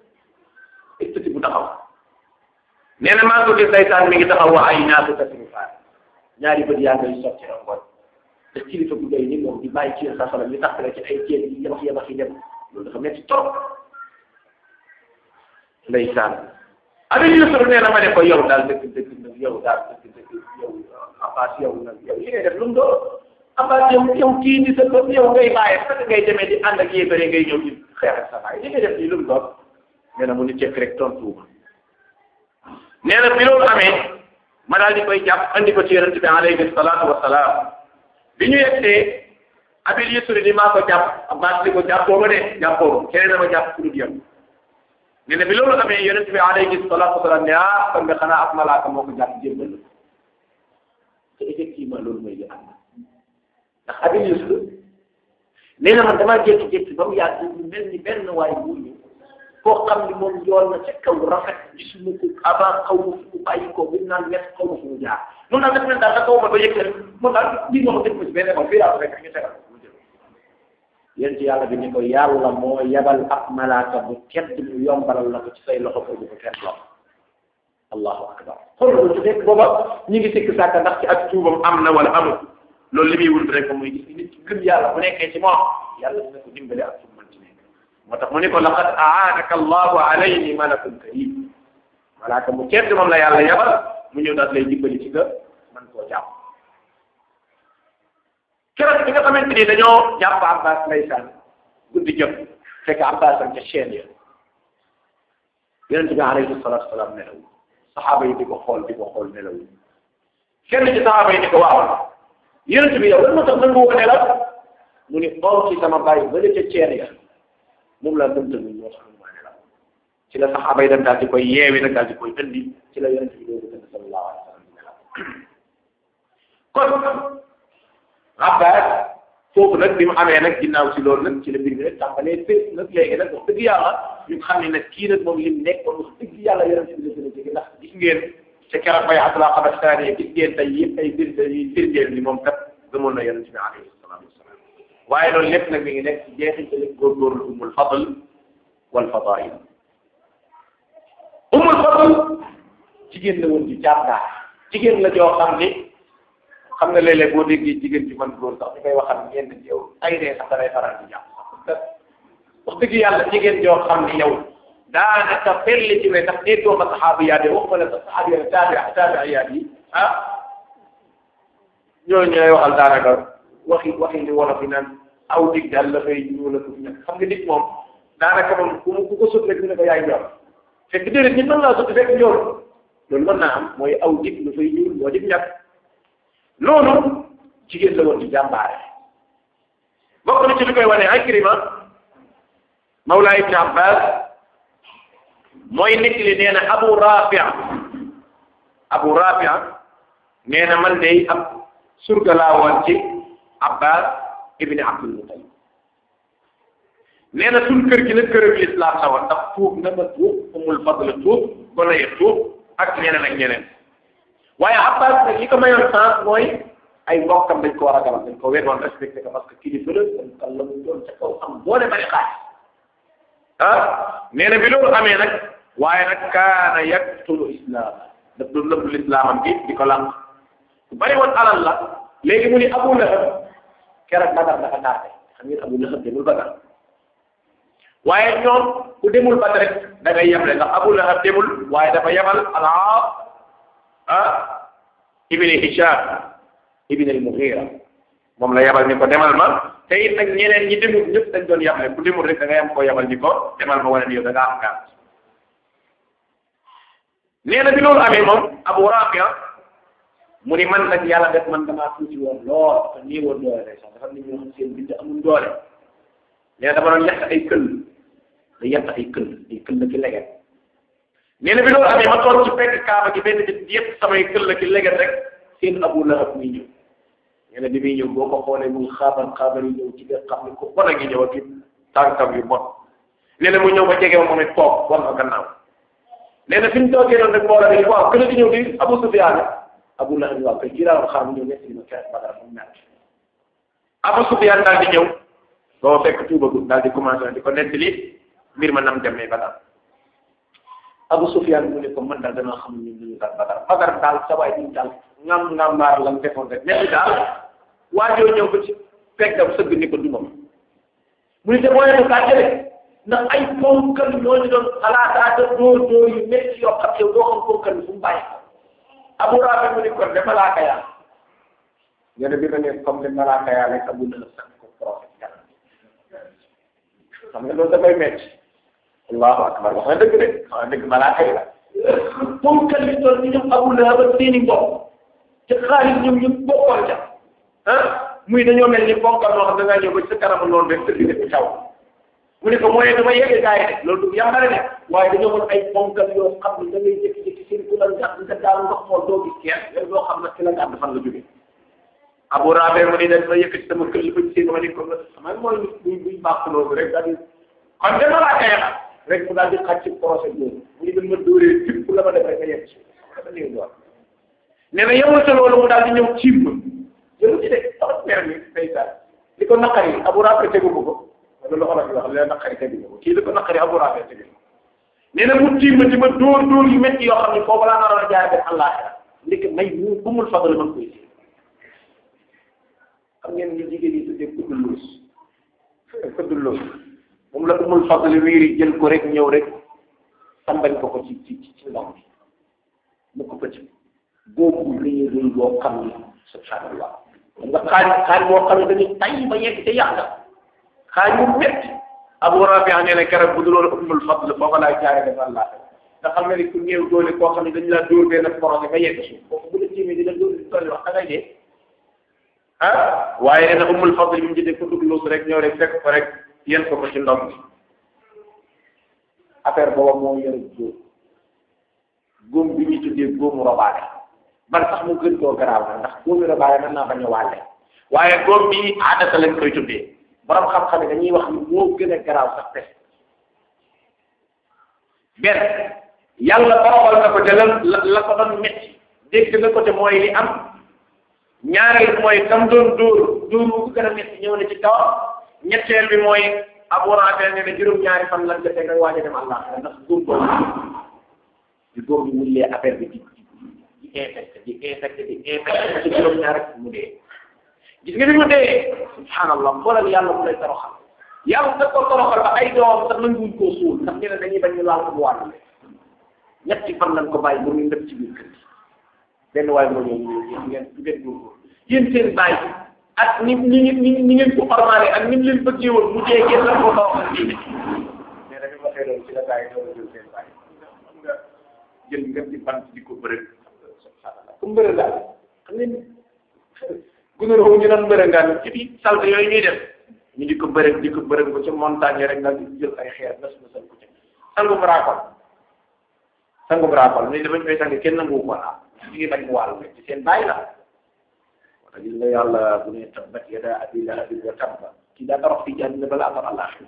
fukk bu taxaw nee na maa ngi ko gis ndeysaan mi ngi taxaw wa ay ñaata tasrifaan ñaari bët yaa ngay sotti rongoñ te kilifa bu doy ni moom di bàyyi ci sa salam li tax la ci ay ceeb yi yabax yabax yi dem loolu dafa metti trop ndeysaan Abi Yusuf nee na ma ne ko yow daal dëgg dëgg nag yow daal dëgg dëgg yow Abbas yow nag yow li ngay def lu mu doon Abbas yow yow kii di sa bopp yow ngay bàyyi fekk ngay demee di ànd ak yéefare ngay ñëw di xeex ak sa baay li ngay def nii lu mu doon nee na mu ni cekk rek tontu ma nee na bi loolu amee ma daal di koy jàpp andi ko ci yonente bi alayhi salaatu wa salaam bi ñu yegsee abil yusri ni maa ko jàpp abbas li ko jàppoo ma de jàppoo ma keneen dama jàpp pour yow ne ne bi loolu amee yonent bi alayhi salaatu wasalaam ne ah kon nga xanaa ab malaaka moo ko jàpp jébbal la te effectivement loolu mooy li am ndax abil yusri nee na man damaa jékki-jékki ba mu yàgg ñu mel ni benn waay bu ñu koo xam ni moom yoon na ca kaw rafet gisuma ko avant xaw ma fu mu bàyyi ko bi naan ñett xaw ma fu mu jaar mun naa def daal da kaw ma ba yëg leen mun daal lii ma ko def ko ci benn école fii laa ko fekk ñu tegal mu jël yéen ci yàlla bi ni ko yàlla moo yebal ab malaaka bu tedd mu yombalal la ko ci say loxo ko bu ko tedd loxo allahu akbar xool loolu su fekk booba ñu ngi sikk sàkk ndax ci ak tuubam am na wala amul loolu li muy wut rek muy gis nit ci gëm yàlla bu nekkee ci moom yàlla dina ko dimbale ak fu mu mën ci nekk moo tax mu ni ko laqad aanaka allahu alayni malakun karim malaaka mu tedd moom la yàlla yebal mu ñëw daal lay dimbali ci nga man koo jàpp keroog bi nga xamante ni dañoo jàpp abbas ndeysaan guddi jot fekk abbas am ca chaîne ya yonente bi alayhi salatu wasalaam nelaw saxaaba yi di ko xool di ko xool nelaw kenn ci saxaaba yi di ko waaw yonente bi yow lan moo tax nangu woo nelaw mu ni oo ci sama bàyyi ba ca chaîne ya moom la mënta ñu moo tax ma nelaw ci la saxaaba yi dem daal di koy yeewi nag daal di koy indi ci la yonente bi doogu tëdd sallallahu alayhi wa sallam nelaw kon Abbas foofu nag bi mu amee nag ginnaaw si loolu nag ci la mbir mi nag tàmbalee fépp nag léegi nag wax dëgg yàlla ñu xam ne nag kii nag moom lim nekk kon wax dëgg yàlla yonente bi la gën a jege ndax gis ngeen ca keroog bay abdullah xabar saani gis ngeen tey yëpp ay bir yi firndeel ni moom kat gëmoon na yonente bi alayhi salaatu wasalaam waaye loolu lépp nag mi ngi nekk ci jeexitali góorgóorlu umul fadl wal fadail umul fadl jigéen la woon ci jàmbaar jigéen la joo xam ni xam nga léeg-léeg boo déggee jigéen ci man góor sax ñu koy waxal ñenn ci yow ay dee sax danay faral di jàpp sax wax dëgg yàlla jigéen joo xam ni yow daanaka perli ci we ndax déggoo ma saxaabiyaat yi wax ma la sax saxaabiyaat taabi taabiyaat yi ah ñooñu ñooy waxal daanaka waxi waxi li wolof yi naan aw dig daal la fay ñuul ak ñàkk xam nga nit moom daanaka moom ku mu ku ko sut rek ñu ne ko yaay ñor fekk déedéet nit mën laa sut fekk ñor loolu mën naa am mooy aw dig la fay ñuul moo dig ñàkk loolu jigéen la woon di jàmbaare bokk na ci li koy wane Ikrima Mawla Ibn Abbas mooy nit li nee na Abu Rafi Abu Rafi nee na man de ab surga laa woon ci Abbas ibn Abdul Muttalib nee na suñ kër gi nag kërëb lislaam la woon ndax tuub na ma tuub umul fadl tuub gone ya tuub ak ñeneen ak ñeneen waaye Abbas nag li ko mayoon sens mooy ay mbokkam dañ ko war a garal dañ ko wér woon respecté ko parce que kilifa la dañ ko la mu doon ca kaw am doole bari xaaj ah nee na bi loolu amee nag waaye nag kaana yaktulu islam daf doon lëbb lislaamam bi di ko làq ku bari woon alal la léegi mu ni Abu Lahab keroog Badar dafa tardé xam ngeen Abu Lahab demul Badar waaye ñoom ku demul Badar rek da ngay yeble ndax Abu Lahab demul waaye dafa yebal al-Aas ah ibn Hisham ibn al-Mughira moom la yabal ni ko demal ma te it nag ñeneen ñi demul ñëpp dañ doon yabale ku demul rek da ngay am koo yabal ni ko demal ma wane ni yow da ngaa am gàtt nee na bi loolu amee moom Abu Rafi'a mu ni man nag yàlla def man damaa tuuti woon lool dafa nii woon doole day sax dafa nit ñoo xam seen bind amul doole nee na dama doon yàq ay këll da yàq ay këll ay këll ki leget nee na bi loolu amee ma toog ci fekk kaaba gi benn bit yëpp samay këll ki leget rek seen Abu Lahab muy ñëw nee na bi muy ñëw boo ko xoolee mu xaaban xaaban yi ñëw ci nga xam ne ko bon a ngi ñëw ak tànkam yu bon nee na mu ñëw ba jege ma moom it toog war ma gannaaw nee na fi ñu toogee noonu rek mbooloo bi waaw kën di ñëw di Abu Sufyaan Abu Lahab waaw kay kii laa xaar mu ñëw nekk li ma keroog Badar mu mel Abu Sufyaan daal di ñëw boo fekk tuubagul daal di commencé di ko nettali mbir ma nam demee Badar Abu Sufyaan mu ne ko man daal danaa xam ñun ñu daal Badar Badar daal sa waay ñu daal ngam ngam mbaar la mu defoon rek mais daal waajoo ñëw ba ci fekkam sëgg ni ko du moom mu ne te mooy ne kaa jële ndax ay ponkal ñooñu doon xalaataata dóor dóor yu métti yoo xam yow doo xam ponkal fu mu bàyyi Abu Rafi mu ne kon de malaaka yaa nga ne bi nga ne comme de malaaka yaa rek Abu Lahab sax ko prophète yàlla xam nga loolu dafay métti allahu akbar wax na dëgg de wax na dëgg malaaka yi la ponkal yi toll ni ñoom Abu Lahab ak seeni mbokk te xaalis ñoom ñëpp bokkoon ca ah muy dañoo mel ni ponkal noo xam da ngaa ñëw ba ci sa kanamu noonu rek tëdd ne ko caw mu ne ko mooy dama yegg gaa yi de loolu du yàmbare de waaye dañoo mën ay ponkal yoo xam ne da ngay jékki-jékki seen ku la gàtt nga daal nga xool doo gis kenn yow doo xam nag ci la gàtt fan la jógee Abu Rabi mu ni dañ ma yëkkati sama kër li ko gisee dama ne ko sama mooy buy buy baax loolu rek daal di kon de malaaka ya rek mu daal di xaj ci procès boobu mu ñu ma dóoree tipp la ma def rek nga yegg si dafa néew doon nee na yemul sa loolu mu daal di ñëw ciib ma jëlu ci de tax mer mi ndeysaan li ko naqari abu rafe tegu ko ko loolu la olof yi wax li la naqari tegu ko kii li ko naqari abu rafe tegu ko nee na mu tiim ma di ma dóor dóor yu métti yoo xam ne foofu laa naroon a jaay def àllaaxira ndeke may mu bu mul fadal man koy si xam ngeen ñu jigéen yi tuddee kuddul loos kuddul loos moom la umul fadl wiiri jël ko rek ñëw rek sambañ ko ko ci ci ci ndox bi mu ko pëcc boobu rëy rëy boo xam ni subhanallah nga xaaj xaaj boo xam ne dañuy tay ba yegg te yàq xaaj bu métti abu rabia nee na keroog bu dul woon umul fadl foofa laay jaare def allah nga xam ne ni ku néew doole koo xam ne dañu laa dóor benn projet ba yegg suuf foofu bu la tiimee dina dóor di tolli wax da ngay dee ah waaye nee na umul fadl bi mu jëndee ko dugg loolu rek ñëw rek fekk ko rek yéen ko ko ci ndox mi affaire booba moo yore góom góom bi ñuy tuddee góomu robaale man sax mu gën koo garaaw na ndax góomu robaale mën naa bañ a wàlle waaye góom bi aadata lañ koy tuddee borom xam-xam ne dañuy wax ni moo gën a garaaw sax pes benn yàlla boroxal na ko te la la ko doon metti dégg na ko te mooy li am ñaareel mooy tam doon dóor dóor bu ko gën a metti ñëw na ci kawam ñetteel bi mooy Abu Rafi ne ne juróom-ñaari fan lan defee nga waaj a dem Allah ndax góob boobu di góob bi wullee affaire bi di di infecté di infecté di infecté ci juróom-ñaari mu dee gis nga ni mu dee subhanallah xoolal yàlla mu lay toroxal yàlla da ko toroxal ba ay doom sax nanguwuñ koo suul ndax ñu ne dañuy bañ ñu laal ko mu wàll ñetti fan lañ ko bàyyi ba muy ndëpp ci biir kër gi benn waay moo ñëw ñu ngeen ngeen ngeen góorgóorlu yéen seen bàyyi ak ni ni ni ni ngeen ko ormaale ak ni mu leen bëggee woon mu dee ngeen la ko toroxal diine mais dañu waxee loolu ci la bàyyi doon jël seen bàyyi xam nga jël nga di bant di ko bërëg subhanallah comme bërëg daal xam ngeen gunóor woowu ñu doon bërëg ngaan ci biir salte yooyu ñuy def ñu di ko bërëg di ko bërëg ba ca montagne rek nag di jël ay xeer nas na sal ko ci sangu braakol sangu braakol ni damañ koy sang kenn nangu ko naa ñu ngi bañ mu wàllu ci seen bàyyi la wala gis nga yàlla bu ne tabbat yada abi lahabin wa tabba kii daa torox fii jàddina balaa am àllaaxira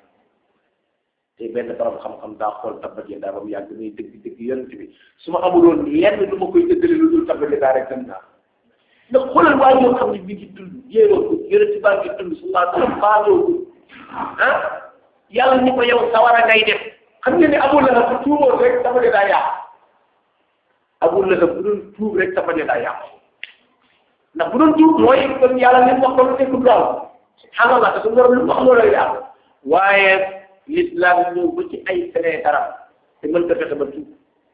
te benn borom xam-xam daa xool tabbat yada ba mu yàgg muy dëgg dëgg yonent bi su ma amuloon lenn lu ma koy dëggale lu dul tabbat yada rek gën naa ndax xoolal waa yoo xam ne mi ngi dund jéeroo ko yonent baa ngi dund sallallahu alayhi wa sallam baaloo ko ah yàlla ni ko yow sawara ngay def xam nga ne Abu Lahab bu tuuboon rek tabbat yada yàqu Abu Lahab bu doon tuub rek tabbat yada yàqu ndax bu doon tuub mooy kon yàlla li mu wax loolu nekkul lool subhanallah te su borom lu mu wax loolu lay yàlla waaye l'islam ñëw ba ci ay feneen dara te mën ta fexe ba tuub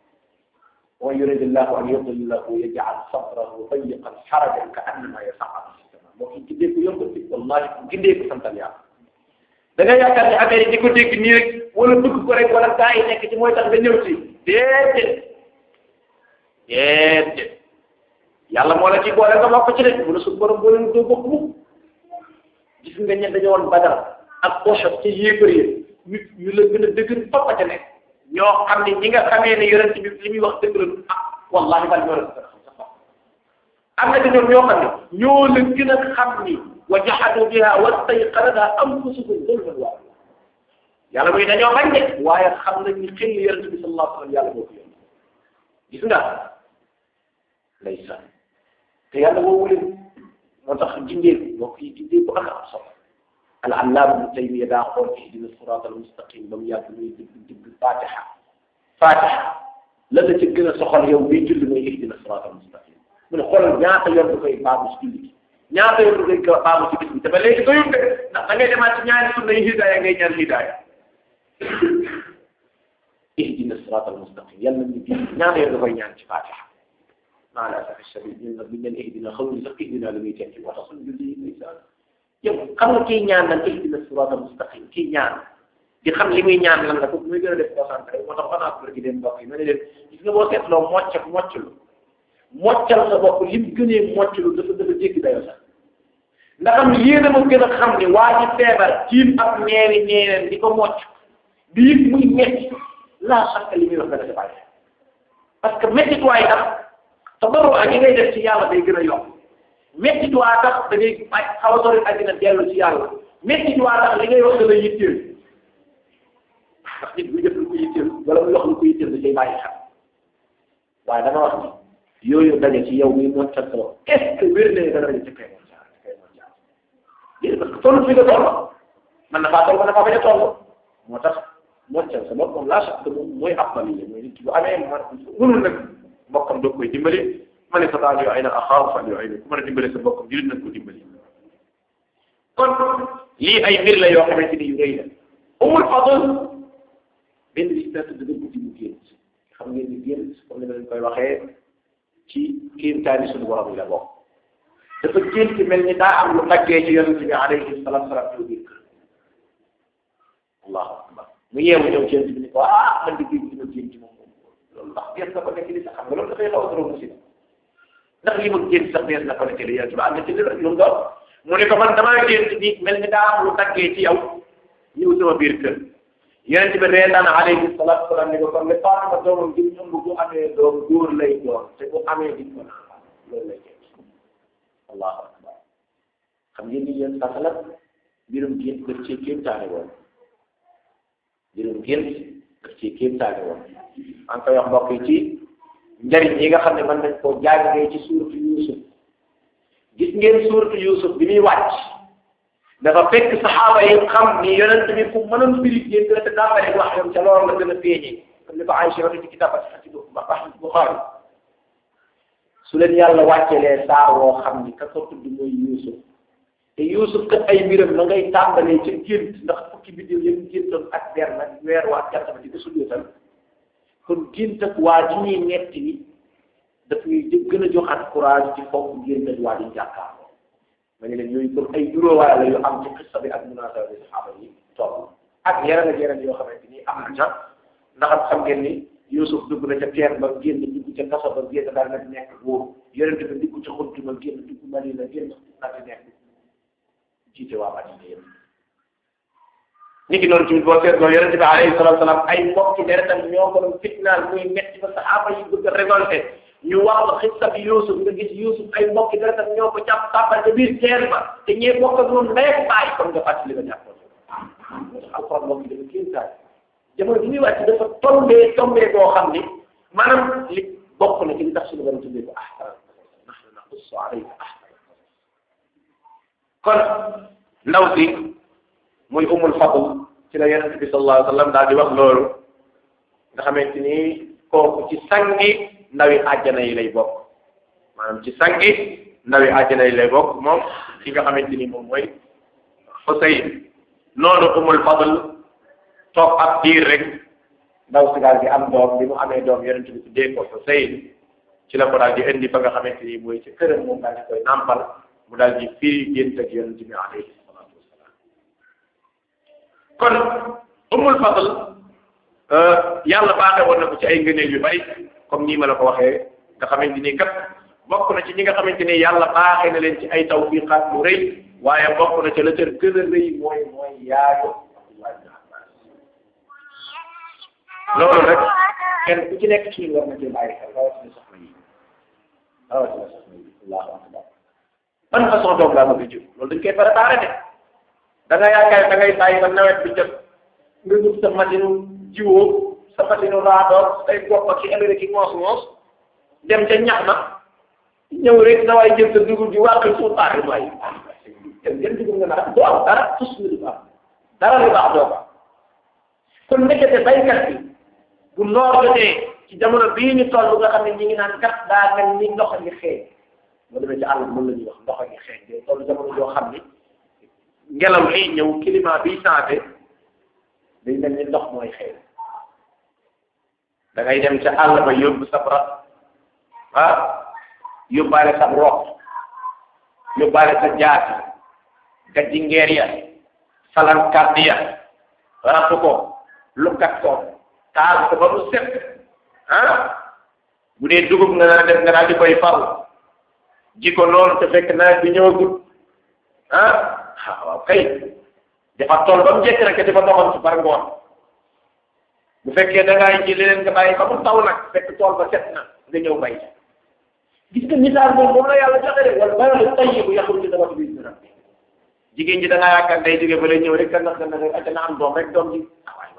wa yuridu llahu an yudillahu yaj'al sadrahu dayiqan harajan ka annama yas'adu fi sama moo ki gindee ko yomb ci wallahi ku gindee ko santal yàlla da nga yaakaar ne affaire yi di ko dégg nii rek wala bëgg ko rek wala gaa yi nekk ci mooy tax nga ñëw ci déedéet déedéet yàlla moo la ci boole nga bokk ci rek mu ne su borom boole doo bokk mu gis nga ñen dañoo woon badar ak Uhud ci yéefar yi ñu ñu la gën a dëgër foppa ca nekk ñoo xam ne ñi nga xamee ne yonent bi li muy wax dëgg la ah wallahi bal ñoo la gën a xam sax am na ci ñoom ñoo xam ne ñoo la gën a xam ni wa jahadu biha wastayqanatha anfusuhum zulman wa yàlla muy dañoo bañ de waaye xam nañ ni xëy na yonent bi sallallahu alayhi wa sallam yàlla moo ko yónni gis nga ndeysaan te yàlla woowu leen moo tax jindeeku mbokk yi jindeeku ak am solo al allaama ibnu taymiya daa xool ihdina siraat al mustaqim ba mu yàgg muy digg digg fatiha fatiha la la ci gën a soxal yow biy julli mooy ihdina siraat al mustaqim mu ne xoolal ñaata yoon du koy baamu ci julli gi ñaata yoon du koy baamu ci bis bi te ba léegi doyul de ndax da ngay demaat ci ñaari sunna yi hidaaya ngay ñaan hidaaya ihdina siraat al mustaqim yàlla ñu gis ñaata yoon da koy ñaan ci fatiha maa la asafi shadid ñun nag buñ leen ihdina xamuñ sax ihdina la muy tekki moo tax suñu julli yi ndeysaan yow xam nga kii ñaan nan ihdina sirata mustaqim kii ñaan di xam li muy ñaan lan la ko muy gën a def concentré moo tax xanaa ko gi dem mbokk yi ma ne leen gis nga boo seetloo mocc ak mocclu moccal sa bopp li mu gënee mocclu dafa dafa jéggi dayoo sax ndax am yéen a ma gën a xam ni waa ji feebar tiim ak ñeeri ñeereen di ko mocc di yëg muy metti laa sàkk li muy wax nga dafa bàyyi parce que métti waay tax tabarru ak yi ngay def ci yàlla day gën a yokk métti waa tax da ngay ay xaw a sori àddina dellu ci yàlla métti waa tax li ngay wax da lay yitteel ndax nit bu jëf lu ko yitteel wala mu wax lu ko yitteel da cay bàyyi xel waaye dama wax ni yooyu daje ci yow mi moccal sa bopp est ce que wér na dana daje ci kay moccal kay moccal lii parce que toll fi nga toll man na faa toll man na faa bañ a toll moo tax moccal sa bopp moom laa chaque moom mooy appali la mooy nit ki bu amee man mënul nag mbokkam doo koy dimbali ma ne sa yoo ay na axaaru fan yoo ay na ku mën a dimbali sa mbokkam jullit nañ ko dimbali kon lii ay mbir la yoo xamante ni yu rëy la umul fadl benn bis daa tëdd guddi mu génn xam ngeen ni génn comme ni ma leen koy waxee ci kéemtaani suñu borom yi la bokk dafa génn ci mel ni daa am lu taggee ci yonente bi alayhi salaatu salaam ñëw biir kër allahu akbar mu yeewu ñëw ci yonente bi ni ko ah man di génn ci ma génn ci moom loolu ndax génn na ko nekk li sax xam nga loolu dafay xaw a trop musiba ndax li ma génn sax dees na ko nekk li yonente bi am na ci li lu mu doon mu ne ko man damaa génn bi mel ni daa am lu taggee ci yow ñëw sama biir kër yonente bi reetaan alayhi salaatu salaam ni ko kon le Fatima doomam gi ëmb bu amee doom góor lay doon te bu amee di ko naan loolu lay jël allahu akbar xam ngeen ni yéen sax la mbirum gént daf cee kéemtaane woon mbirum gént daf cee kéemtaane woon maa ngi koy wax mbokk yi ci njariñ yi nga xam ne mën nañ koo jàngee ci suuratu Yuusuf gis ngeen suuratu Yuusuf bi muy wàcc dafa fekk saxaaba yi xam ni yonent bi fu mënoon firi gént la te tàmbali wax yoon ca loolu la gën a feeñee comme ni ko Aïcha wax ci kitaab ak ci Buxaari su leen yàlla wàccelee saar woo xam ni ka ko tudd mooy Yuusuf te Yuusuf kat ay mbiram ma ngay tàmbalee ca gént ndax fukki biddiw yëpp géntoon ak der nag weer waa jant ba di ko sujjóotal kon gént ak waa ji ñuy netti ni daf ñuy gën a joxaat courage ci foofu gént ak waa ji jàkkaarloo ma ne leen yooyu comme ay juróowaay la yu am ci xissa bi ak munaasaba bi saxaaba yi toll ak yeneen ak yeneen yoo xamante ni am na ca ndax xam ngeen ni Yuusuf dugg na ca teen ba génn dugg ca kaso ba génn daal na nekk buur yonente bi dugg ca xuntu ma génn dugg Madina génn daal di nekk jiite waa Madina yëpp ni ki noonu tamit boo seetloo yonente bi alayhi salatu salaam ay mbokki deretam ñoo ko doon fitnaal muy metti ba saxaaba yi bëgg a révolté ñu wax la xissa bi Yuusuf nga gis Yuusuf ay mbokki deretam ñoo ko jàpp tàppal ca biir teen ba te ñee bokk ak moom ndey ak baay comme nga fàttali nga jàppoon moo tax alxuraan mbokki dafa kéemtaan jamono bi muy wàcc dafa tombee tombee boo xam ni maanaam li bokk na ci li tax suñu borom tuddee ko ahsan nahnu naqussu alayka ahsan kon ndaw si muy umul fadl ci la yonente bi sallallahu alayhi wa sallam daal di wax loolu nga xamante ni kooku ci sangi ndawi àjjana yi lay bokk maanaam ci sangi ndawi àjjana yi lay bokk moom ki nga xamante ni moom mooy Xuseyn noonu umul fadl toog ab diir rek ndaw si daal di am doom bi mu amee doom yonent bi tuddee ko Xuseyn ci la ko daal di indi fa nga xamante ni mooy ci këram moom daal di koy nàmpal mu daal di firi gént ak yonent bi alayhi salaatu wasalaam kon umul fadl yàlla baaxee woon na ko ci ay ngëneel yu bari comme nii ma la ko waxee nga xamante ni kat bokk na ci ñi nga xamante ni yàlla baaxee na leen ci ay tawfiqaat lu rëy waaye bokk na ci la cër gën a rëy mooy mooy yaayu loolu rek kenn ku ci nekk ci war na ci bàyyi xel rawatina soxna yi rawatina soxna yi allahu akbar ban façon doom laa bëgg a jur loolu dañ koy préparé de da nga yaakaar da ngay bàyyi ba nawet bi jot nga jub sa machine jiwoo sa machine raadoor say bopp ak ci Amérique yi moos moos dem ca ñax ma ñëw rek sa waay jël sa dugub ji wàqi suuf aari waay jël dugub nga naan doo am dara tus nga du am dara lu baax doo ko kon nekkete baykat bi bu noor jotee ci jamono bii ñu toll nga xam ne ñi ngi naan kat daa mel ni ndox a ngi xeeñ moo demee ci àll bi mën la ñuy wax ndox a ngi xeeñ day toll jamono joo xam ni ngelaw lii ñëw climat bi changé day mel ni ndox mooy xeeñ da ngay dem ca àll ba yóbbu sa bras ah yóbbaale sa rox yóbbaale sa jaati gajji ngeer ya salankat ya raxu ko lukkat ko taal ko ba mu set ah bu dee dugub nga naa def nga daal di koy faru ji ko noonu te fekk nawet bi ñëwagul ah waaw kay dafa tool ba mu jekk rek dafa doxoon ci par ngoon bu fekkee da ngaa ji leneen nga bàyyi ba mu taw nag fekk tool ba set na nga ñëw bay gis nga misaal moom moom la yàlla joxe de wala bayalu tayyibu yaxruju nabatu bi izni rabbi jigéen ji da ngaa yaakaar day jóge ba lay ñëw rek ka ndax dana rek na am doom rek doom ji ah waay waay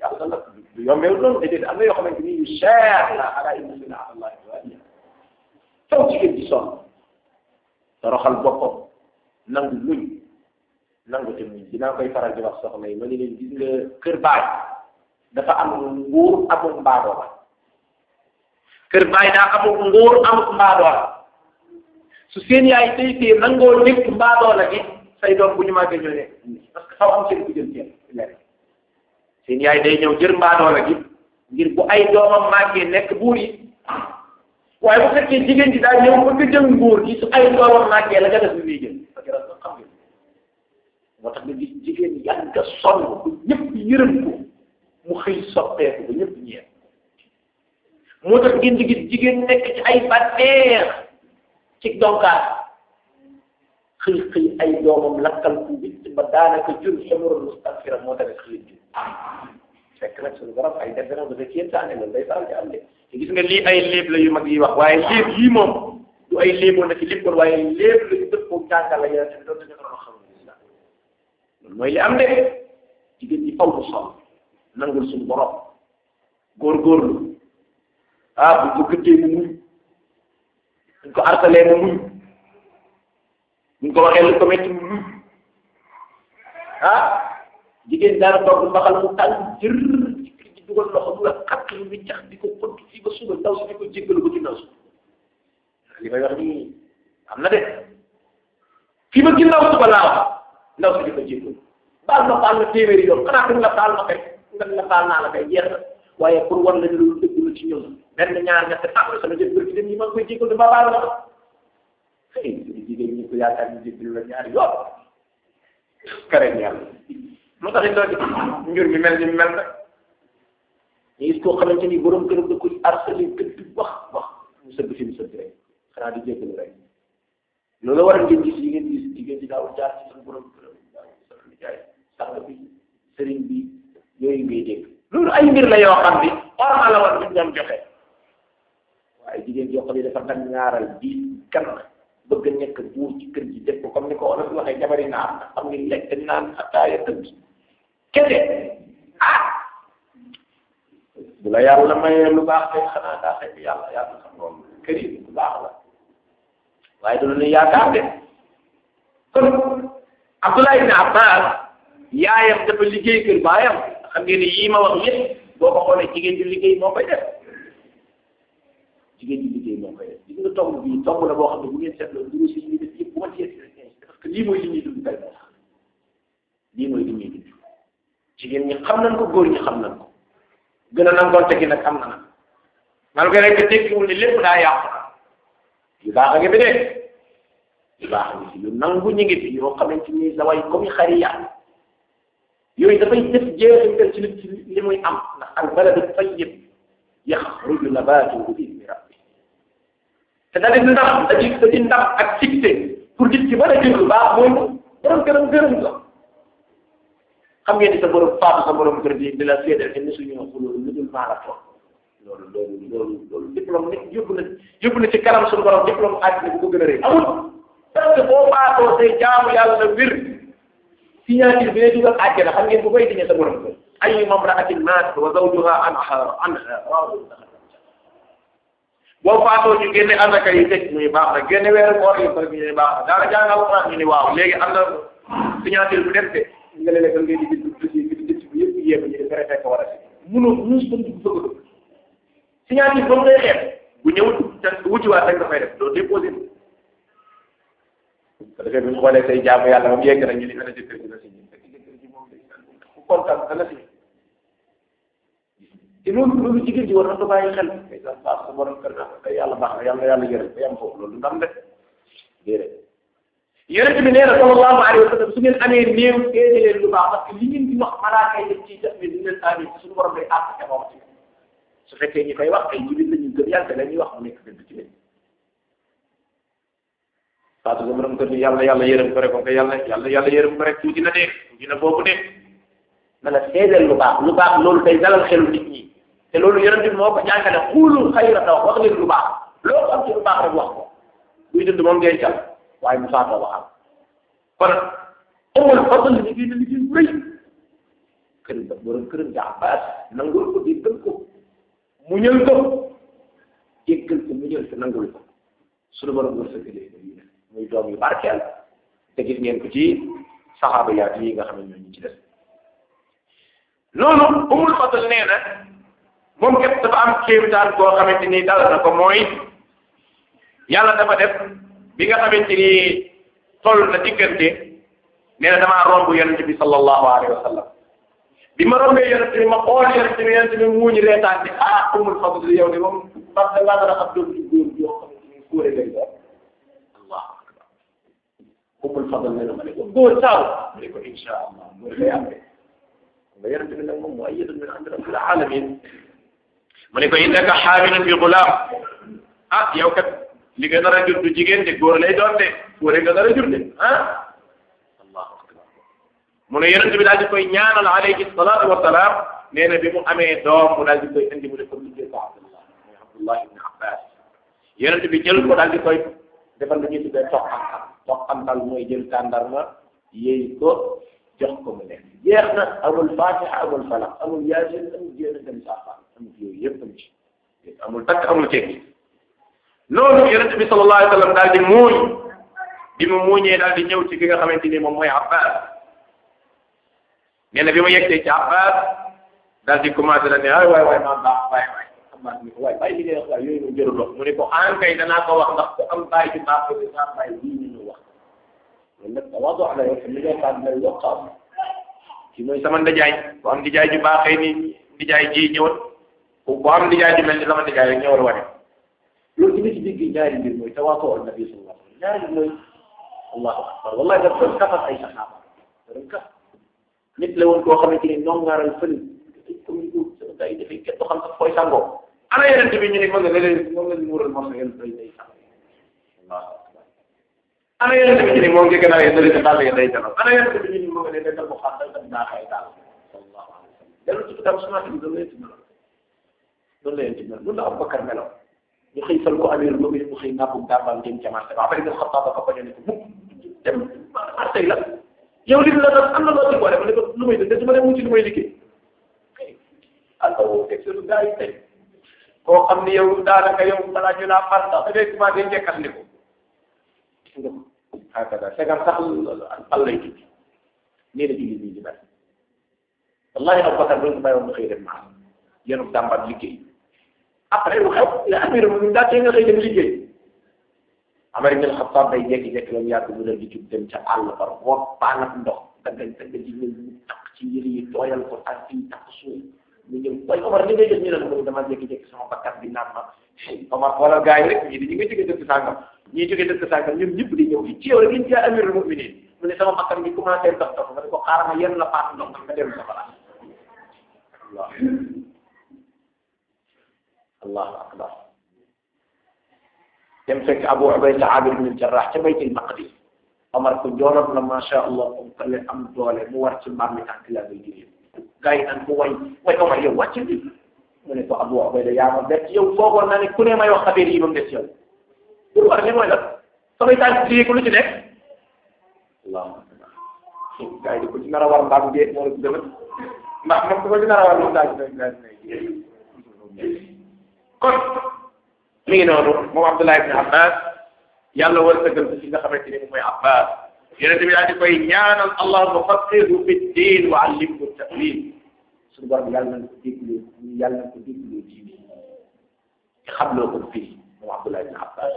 yàlla la du yombeewul noonu déedéet am na yoo xamante ni yu cher la ala inna sina allah waaliya faw jigéen di sonn toroxal boppam nangu luñ nangu te muñ dinaa koy faral di wax soxna yi ma ni leen gis nga kër baay dafa am nguur amul mbaadoo la kër baay daa amul nguur amul mbaadoo la su seen yaay tey tey nangoo nekk mbaadoo la gi say doom bu ñu màggee ñoo nekk parce que xaw am seen ku jël seen lekk seen yaay day ñëw jër mbaadoo la gi ngir bu ay doomam màggee nekk buur yi waaye bu fekkee jigéen ji daa ñëw bëgg jël nguur gi su ay doomam màggee la nga def li jël parce que dafa xam nga moo tax nga gis jigéen yàgg sonn ba ñëpp yërëm ko mu xëy soppeeku ba ñëpp ñeent moo tax ngeen di gis jigéen nekk ci ay bànneex ci donkaat xëy xëy ay doomam lakkal ku witt ba daanaka jur xamurul mustafira moo tax xëy jur fekk nag suñu borom ay def dafa kéemtaane loolu day faral di am de te gis nga lii ay léeb la yu mag yi wax waaye léeb yii moom du ay léeboon na ci léppoon waaye léeb la yu dëppoo jàngal la yonente bi doon dañu doon xam islam loolu mooy li am de jigéen ñi faw mu sol nangul suñu borom góorgóorlu ah bu ko gëddee mu muñ buñ ko artalee mu muñ buñ ko waxee lu ko métti mu muñ ah jigéen daana togg mbaxal mu tàng jër ci dugal loxo du la xat lu muy jax di ko xott fii ba suba ndaw si di ko jéggalu ko ci ndaw si li may wax nii am na de fii ba ginnaaw suba laa wax ndaw si di ko jéggalu baal ma baal ma téeméeri yoon xanaa fi nga baal ma kay nga nga baal naa la kay jeex na waaye pour war la loolu dëgg la ci ñoom benn ñaar ñett ah sama jëf bërki dem yi maa ngi koy jéggalu ba baal ma xëy jigéen ñi ko yaakaar ñu jéggalu la ñaari yoon kare yàlla moo tax it loolu njur mi mel ni mel rek ñu gis koo xamante ni borom këram da koy harcelé gëdd wax wax mu sëgg fi mu sëgg rek xanaa di jéggalu rek loolu war a ngeen gis yi ngeen gis jigéen di daaw jaar ci seen borom këram daaw sa nijaay sàng bi sëriñ bi yooyu ngay dégg loolu ay mbir la yoo xam ni orma la war ñu doon joxe waaye jigéen yoo xam ne dafa nag ñaaral di kan bëgg a nekk buur ci kër gi def ko comme ni ko olof waxee jabari naar xam ni lekk naan ataaya tëdd kese ah bu la yàlla mayee lu baax kay xanaa daa xëy yàlla yàlla xam moom kër yi lu baax la waaye du lu yaakaar de kon Abdullah ibn Abbas yaayam dafa liggéey kër baayam xam ngeen ni yii ma wax yëpp boo ko xoolee jigéen ju liggéey moo koy def jigéen ju liggéey moo koy def gis nga tomb bii tomb la boo xam ne bu ngeen seetloo dugg si ñuy def yëpp bu ma ci parce que lii mooy li ñuy dund tey moo tax lii mooy li ñuy dund jigéen ñi xam nañ ko góor ñi xam nañ ko gën a nangoon tegi nag am na nag malgré que tekkiwul ni lépp daa yàqu na yu baax a ngi fi de yu baax a ngi fi yu nangu ñu ngi fi yoo xamante ni la way comme xari yàlla yooyu dafay def jeexintal ci li ci li muy am ndax al baladu tayyib yaxruju nabatuhu bi idni rabbi te da di ndam da di da di ndam ak fixé pour nit ki mën a jël lu baax mooy borom këram gërëm la xam ngeen ni sa borom faatu sa borom kër bi di la seedal ne suñu xuloo lu dul maa la toog loolu loolu loolu loolu diplôme nit yóbbu na yóbbu na ci kanam suñu borom diplôme àddina bu ko gën a rëy amul parce que boo faatoo say jaamu yàlla wér signature bi lay dugal àjjana xam ngeen bu koy diñee sa borom kër ay mamra'atin maat wa zawjuha anha anha boo faatoo ñu génne asaka yi teg muy baax na génne weeru koor yi bëgg ñu ne baax na daara jàngal Alxuraan ñu ne waaw léegi am na signature bu def de nga leen lekkal ngay di bind dossier bi di dëcc bi yëpp yéem ñu def préfet ko war a si munoo muus ba dugg bëgg dugg signature ba mu ngay xeex bu ñëwul te wuciwaat rek dafay def doo déposé ko defee bu ñu xoolee say jaamu yàlla moom yegg na ñu ni ana jëkkër ji la si ñun fekk jëkkër ji moom day ku kontaan dana si te loolu loolu jigéen ji war na ko bàyyi xel kay sax baax sa borom kër naa kay yàlla baax na yàlla yàlla yërëm ba yam foofu loolu ndam de déedéet yonent bi nee na sallallahu alayhi wa sallam su ngeen amee néew seede leen lu baax parce que li ngeen di wax malaaka yi dañ ciy def mais du leen amin suñu borom day àtt ca moom ci su fekkee ñi koy wax ay jullit la ñu gëm yàlla la ñuy wax mu nekk dëgg ci leen faatu sa borom kër ni yàlla yàlla yërëm ko rek ko yàlla yàlla yàlla yërëm ko rek tuuti na dee tuuti na boobu dee na la seedeel lu baax lu baax loolu day dalal xelu nit ñi te loolu yonent bi moo ko jàngale xuulul xayra taw wax leen lu baax loo am ci lu baax rek wax ko buy dund moom ngay cal waaye mu faatoo waxam kon amul fadl liggéey na liggéey bu rëy kër ba borom këram di Abbas nangul ko déggal ko muñal ko jéggal ko muñal ko nangul ko suñu borom wërsëgalee ko yi muy doom yu barkeel te gis ngeen ko ci saxaaba yaat yi nga xam ne ñoo ñu ci des noonu umul fadl nee na moom képp dafa am kéemtaan boo xamante ni dal na ko mooy yàlla dafa def bi nga xamante ni toll na diggante nee na damaa romb yonente bi sallallahu alayhi wa sallam bi ma rombee yonente bi ma xool yonente bi yonente bi muuñu reetaan bi ah umul fadl yow de moom parce que ngaa dara xam doom ci góor yoo xamante ni góore lay doon allahu akbar umul fadl nee na ma ne ko góor saaw ma ne ko insha allah góor lay am nga yonente bi nag moom mu ayyadun min indi rabbil alamin mu ne ko innaka xaamilun bi gulaam ah yow kat li nga nar a jur du jigéen de góor lay doon de góor nga nar a jur de ah allahu akbar mu ne yonente bi daal di koy ñaanal alayhi salaatu wa salaam nee na bi mu amee doom mu daal di koy indi mu ne ko liggéey ko abdullah mooy abdullah ibn abbas yonente bi jël ko daal di koy defal lu ñuy tuddee toqantal toqantal mooy jël tàndarma yéy ko jox ko mu nekk jeex na amul fatiha amul falaq amul yaasin amul jéem dem saafara amul yooyu yëpp am ci amul takk amul tekki noonu yonente bi sallallahu alayhi wa sallam daal di muuñ bi mu muuñee daal di ñëw ci ki nga xamante ni moom mooy abbas nee na bi ma yegsee ci abbas daal di commencé da ne ay waay waay maa baax waay waay abbas ni ko waay bàyyi li ngay wax waay yooyu mu jëru dox mu ne ko an kay danaa ko wax ndax ku am bàyyi ci baax ko dinaa bàyyi lii ñu wax loolu nag tawaadu la yow li ngay xam ne yokk am ci mooy sama ndijaay bu am ndijaay ju baaxee ni ndijaay ji ñëwal bu am ndijaay ju mel ni sama ndijaay rek ñëwal wane loolu ci ci digg ñaari mbir mooy tawaatu al nabi sallallahu alayhi wa sallam ñaari mooy allahu akbar wallahi daf doon kafal ay saxaaba doon kaf nit la woon koo xamante ni noom ngaaral fël comme ko sama gars yi dafay kenn xam sax fooy sangoo ana yeneen bi ñu ne ma nga léeg-léeg moom la ñu mural morso yéen day day sax allahu akbar ana yeneen bi ñu ne moo ngi gën a yéen dali dàll ya day jano ana yeneen bi ñu ne moo nga ne nekkal mu xam day tam daa xay daal sallallahu alayhi wa sallam dellu ci kitab sunna bi doon leen ci melo doon leen ci melo loolu la Abubakar meloon ñu xëy fal ko amir lu mu xëy nàppum dàmbam jëm ca marché ba après nga xam ba ko bañ a ne ko mukk dem marché la yow li la doon am na loo ci boole ma ne ko lu may def su ma dem wuti lu may liggéey alors teg lu gaa yi tey koo xam ni yow daanaka yow balaa ñu laa far sax da ngay commencé njëkkat ni ko gis nga ko hakada segam sax pal lay tudd nee na julli nii di bari wallahi Abubakar bu ñu ko bàyyoon nga xëy dem maa yenu dàmbat liggéey après lu xew la amir mu daa tee nga xëy dem liggéey Amar ibn Xattaab day jékki-jékki la mu yàgg mu leen di jub dem ca àll ba root paan ak ndox daggañ daggañ ci ñëw mu takk ci yëre yi tooyal ko ak fii takk suuf mu ñëw waaye Omar li ngay def ñu ne la dama jékki-jékki sama bakkat bi naan ma Omar xoolal gars yi rek ñii di ñu nga jóge dëkk sàngam ñii jóge dëkk sàngam ñoom ñëpp di ñëw fi ci yow rek liñ ci amirul mu'minin mu ne sama bakkat bi commencé dox dox nga ne ko xaaral ma yenn la paat ndox nga dem sa place Allah allahu akbar dem fekk Abu Ubayda Amir ibn Jarrah ca baytil maqdis Omar ko jooloon la macha allah mu kale am doole mu war ci mbaam mi tànk la ngay jëlee gars yi naan ko way way Omar yow wàcc bi mu ne ko Abu Ubayda yaa ma bett yow foogoon naa ne ku ne may wax affaire yi ba mu des yow pour war li mooy la samay tànk ci ko lu ci nekk allahu akbar gars yi di ko ci nar a war mbaam dee moo la ko gën a ndax moom ku ko ci nar a war moom daa ci kon mi ngi noonu moom Abdullah ibn Abbas yàlla wërsëgal ko ci nga xamante ni moom mooy Abbas yonente bi daal di koy ñaanal allahumma faqihu fi ddin wa allimhu tawil suñu borom yàlla na ko déglu yàlla na ko déglu diine te xamloo ko fii moom Abdullah ibn Abbas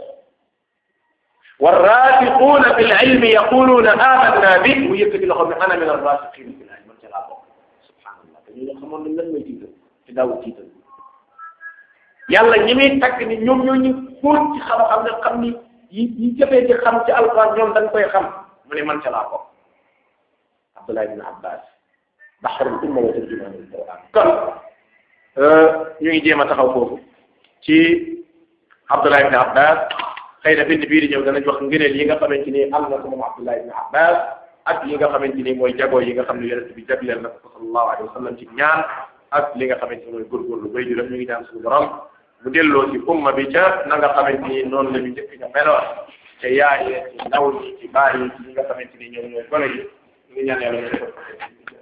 والراسخون في العلم يقولون آمنا به ويكفي لهم أنا من الراسخين في العلم من جلال سبحان الله dañu xamoon nañ lan mooy tiital te daaw tiital yàlla ñi muy tagg ni ñoom ñoo ñu fóot ci xam-xam ne xam ni yi yi jëfee ci xam ci alquran ñoom dañ koy xam mu ne man ca laa ko Abdullah ibn Abbas bahrul umma wa tarjumanul quran kon ñu ngi jéem a taxaw foofu ci Abdullah ibn Abbas xëy na bind bii di ñëw danañ wax ngëneel yi nga xamante ni am na ko moom Abdullah ibn Abbas ak yi nga xamante ni mooy jagoo yi nga xam ne yonent bi jagleel na ko sallallahu alayhi wa sallam ci ñaan ak li nga xamante ni mooy góorgóorlu bay juram ñu ngi ñaan suñu borom mu delloo ci umma bi ca na nga xamante ni noonu la ñu njëkk ña meloon te yaayee ci ndaw ñi ci baay yi ci ñi nga xamante ni ñoom ñooy gone yi ñu ngi ñaan yàlla ñu defal ko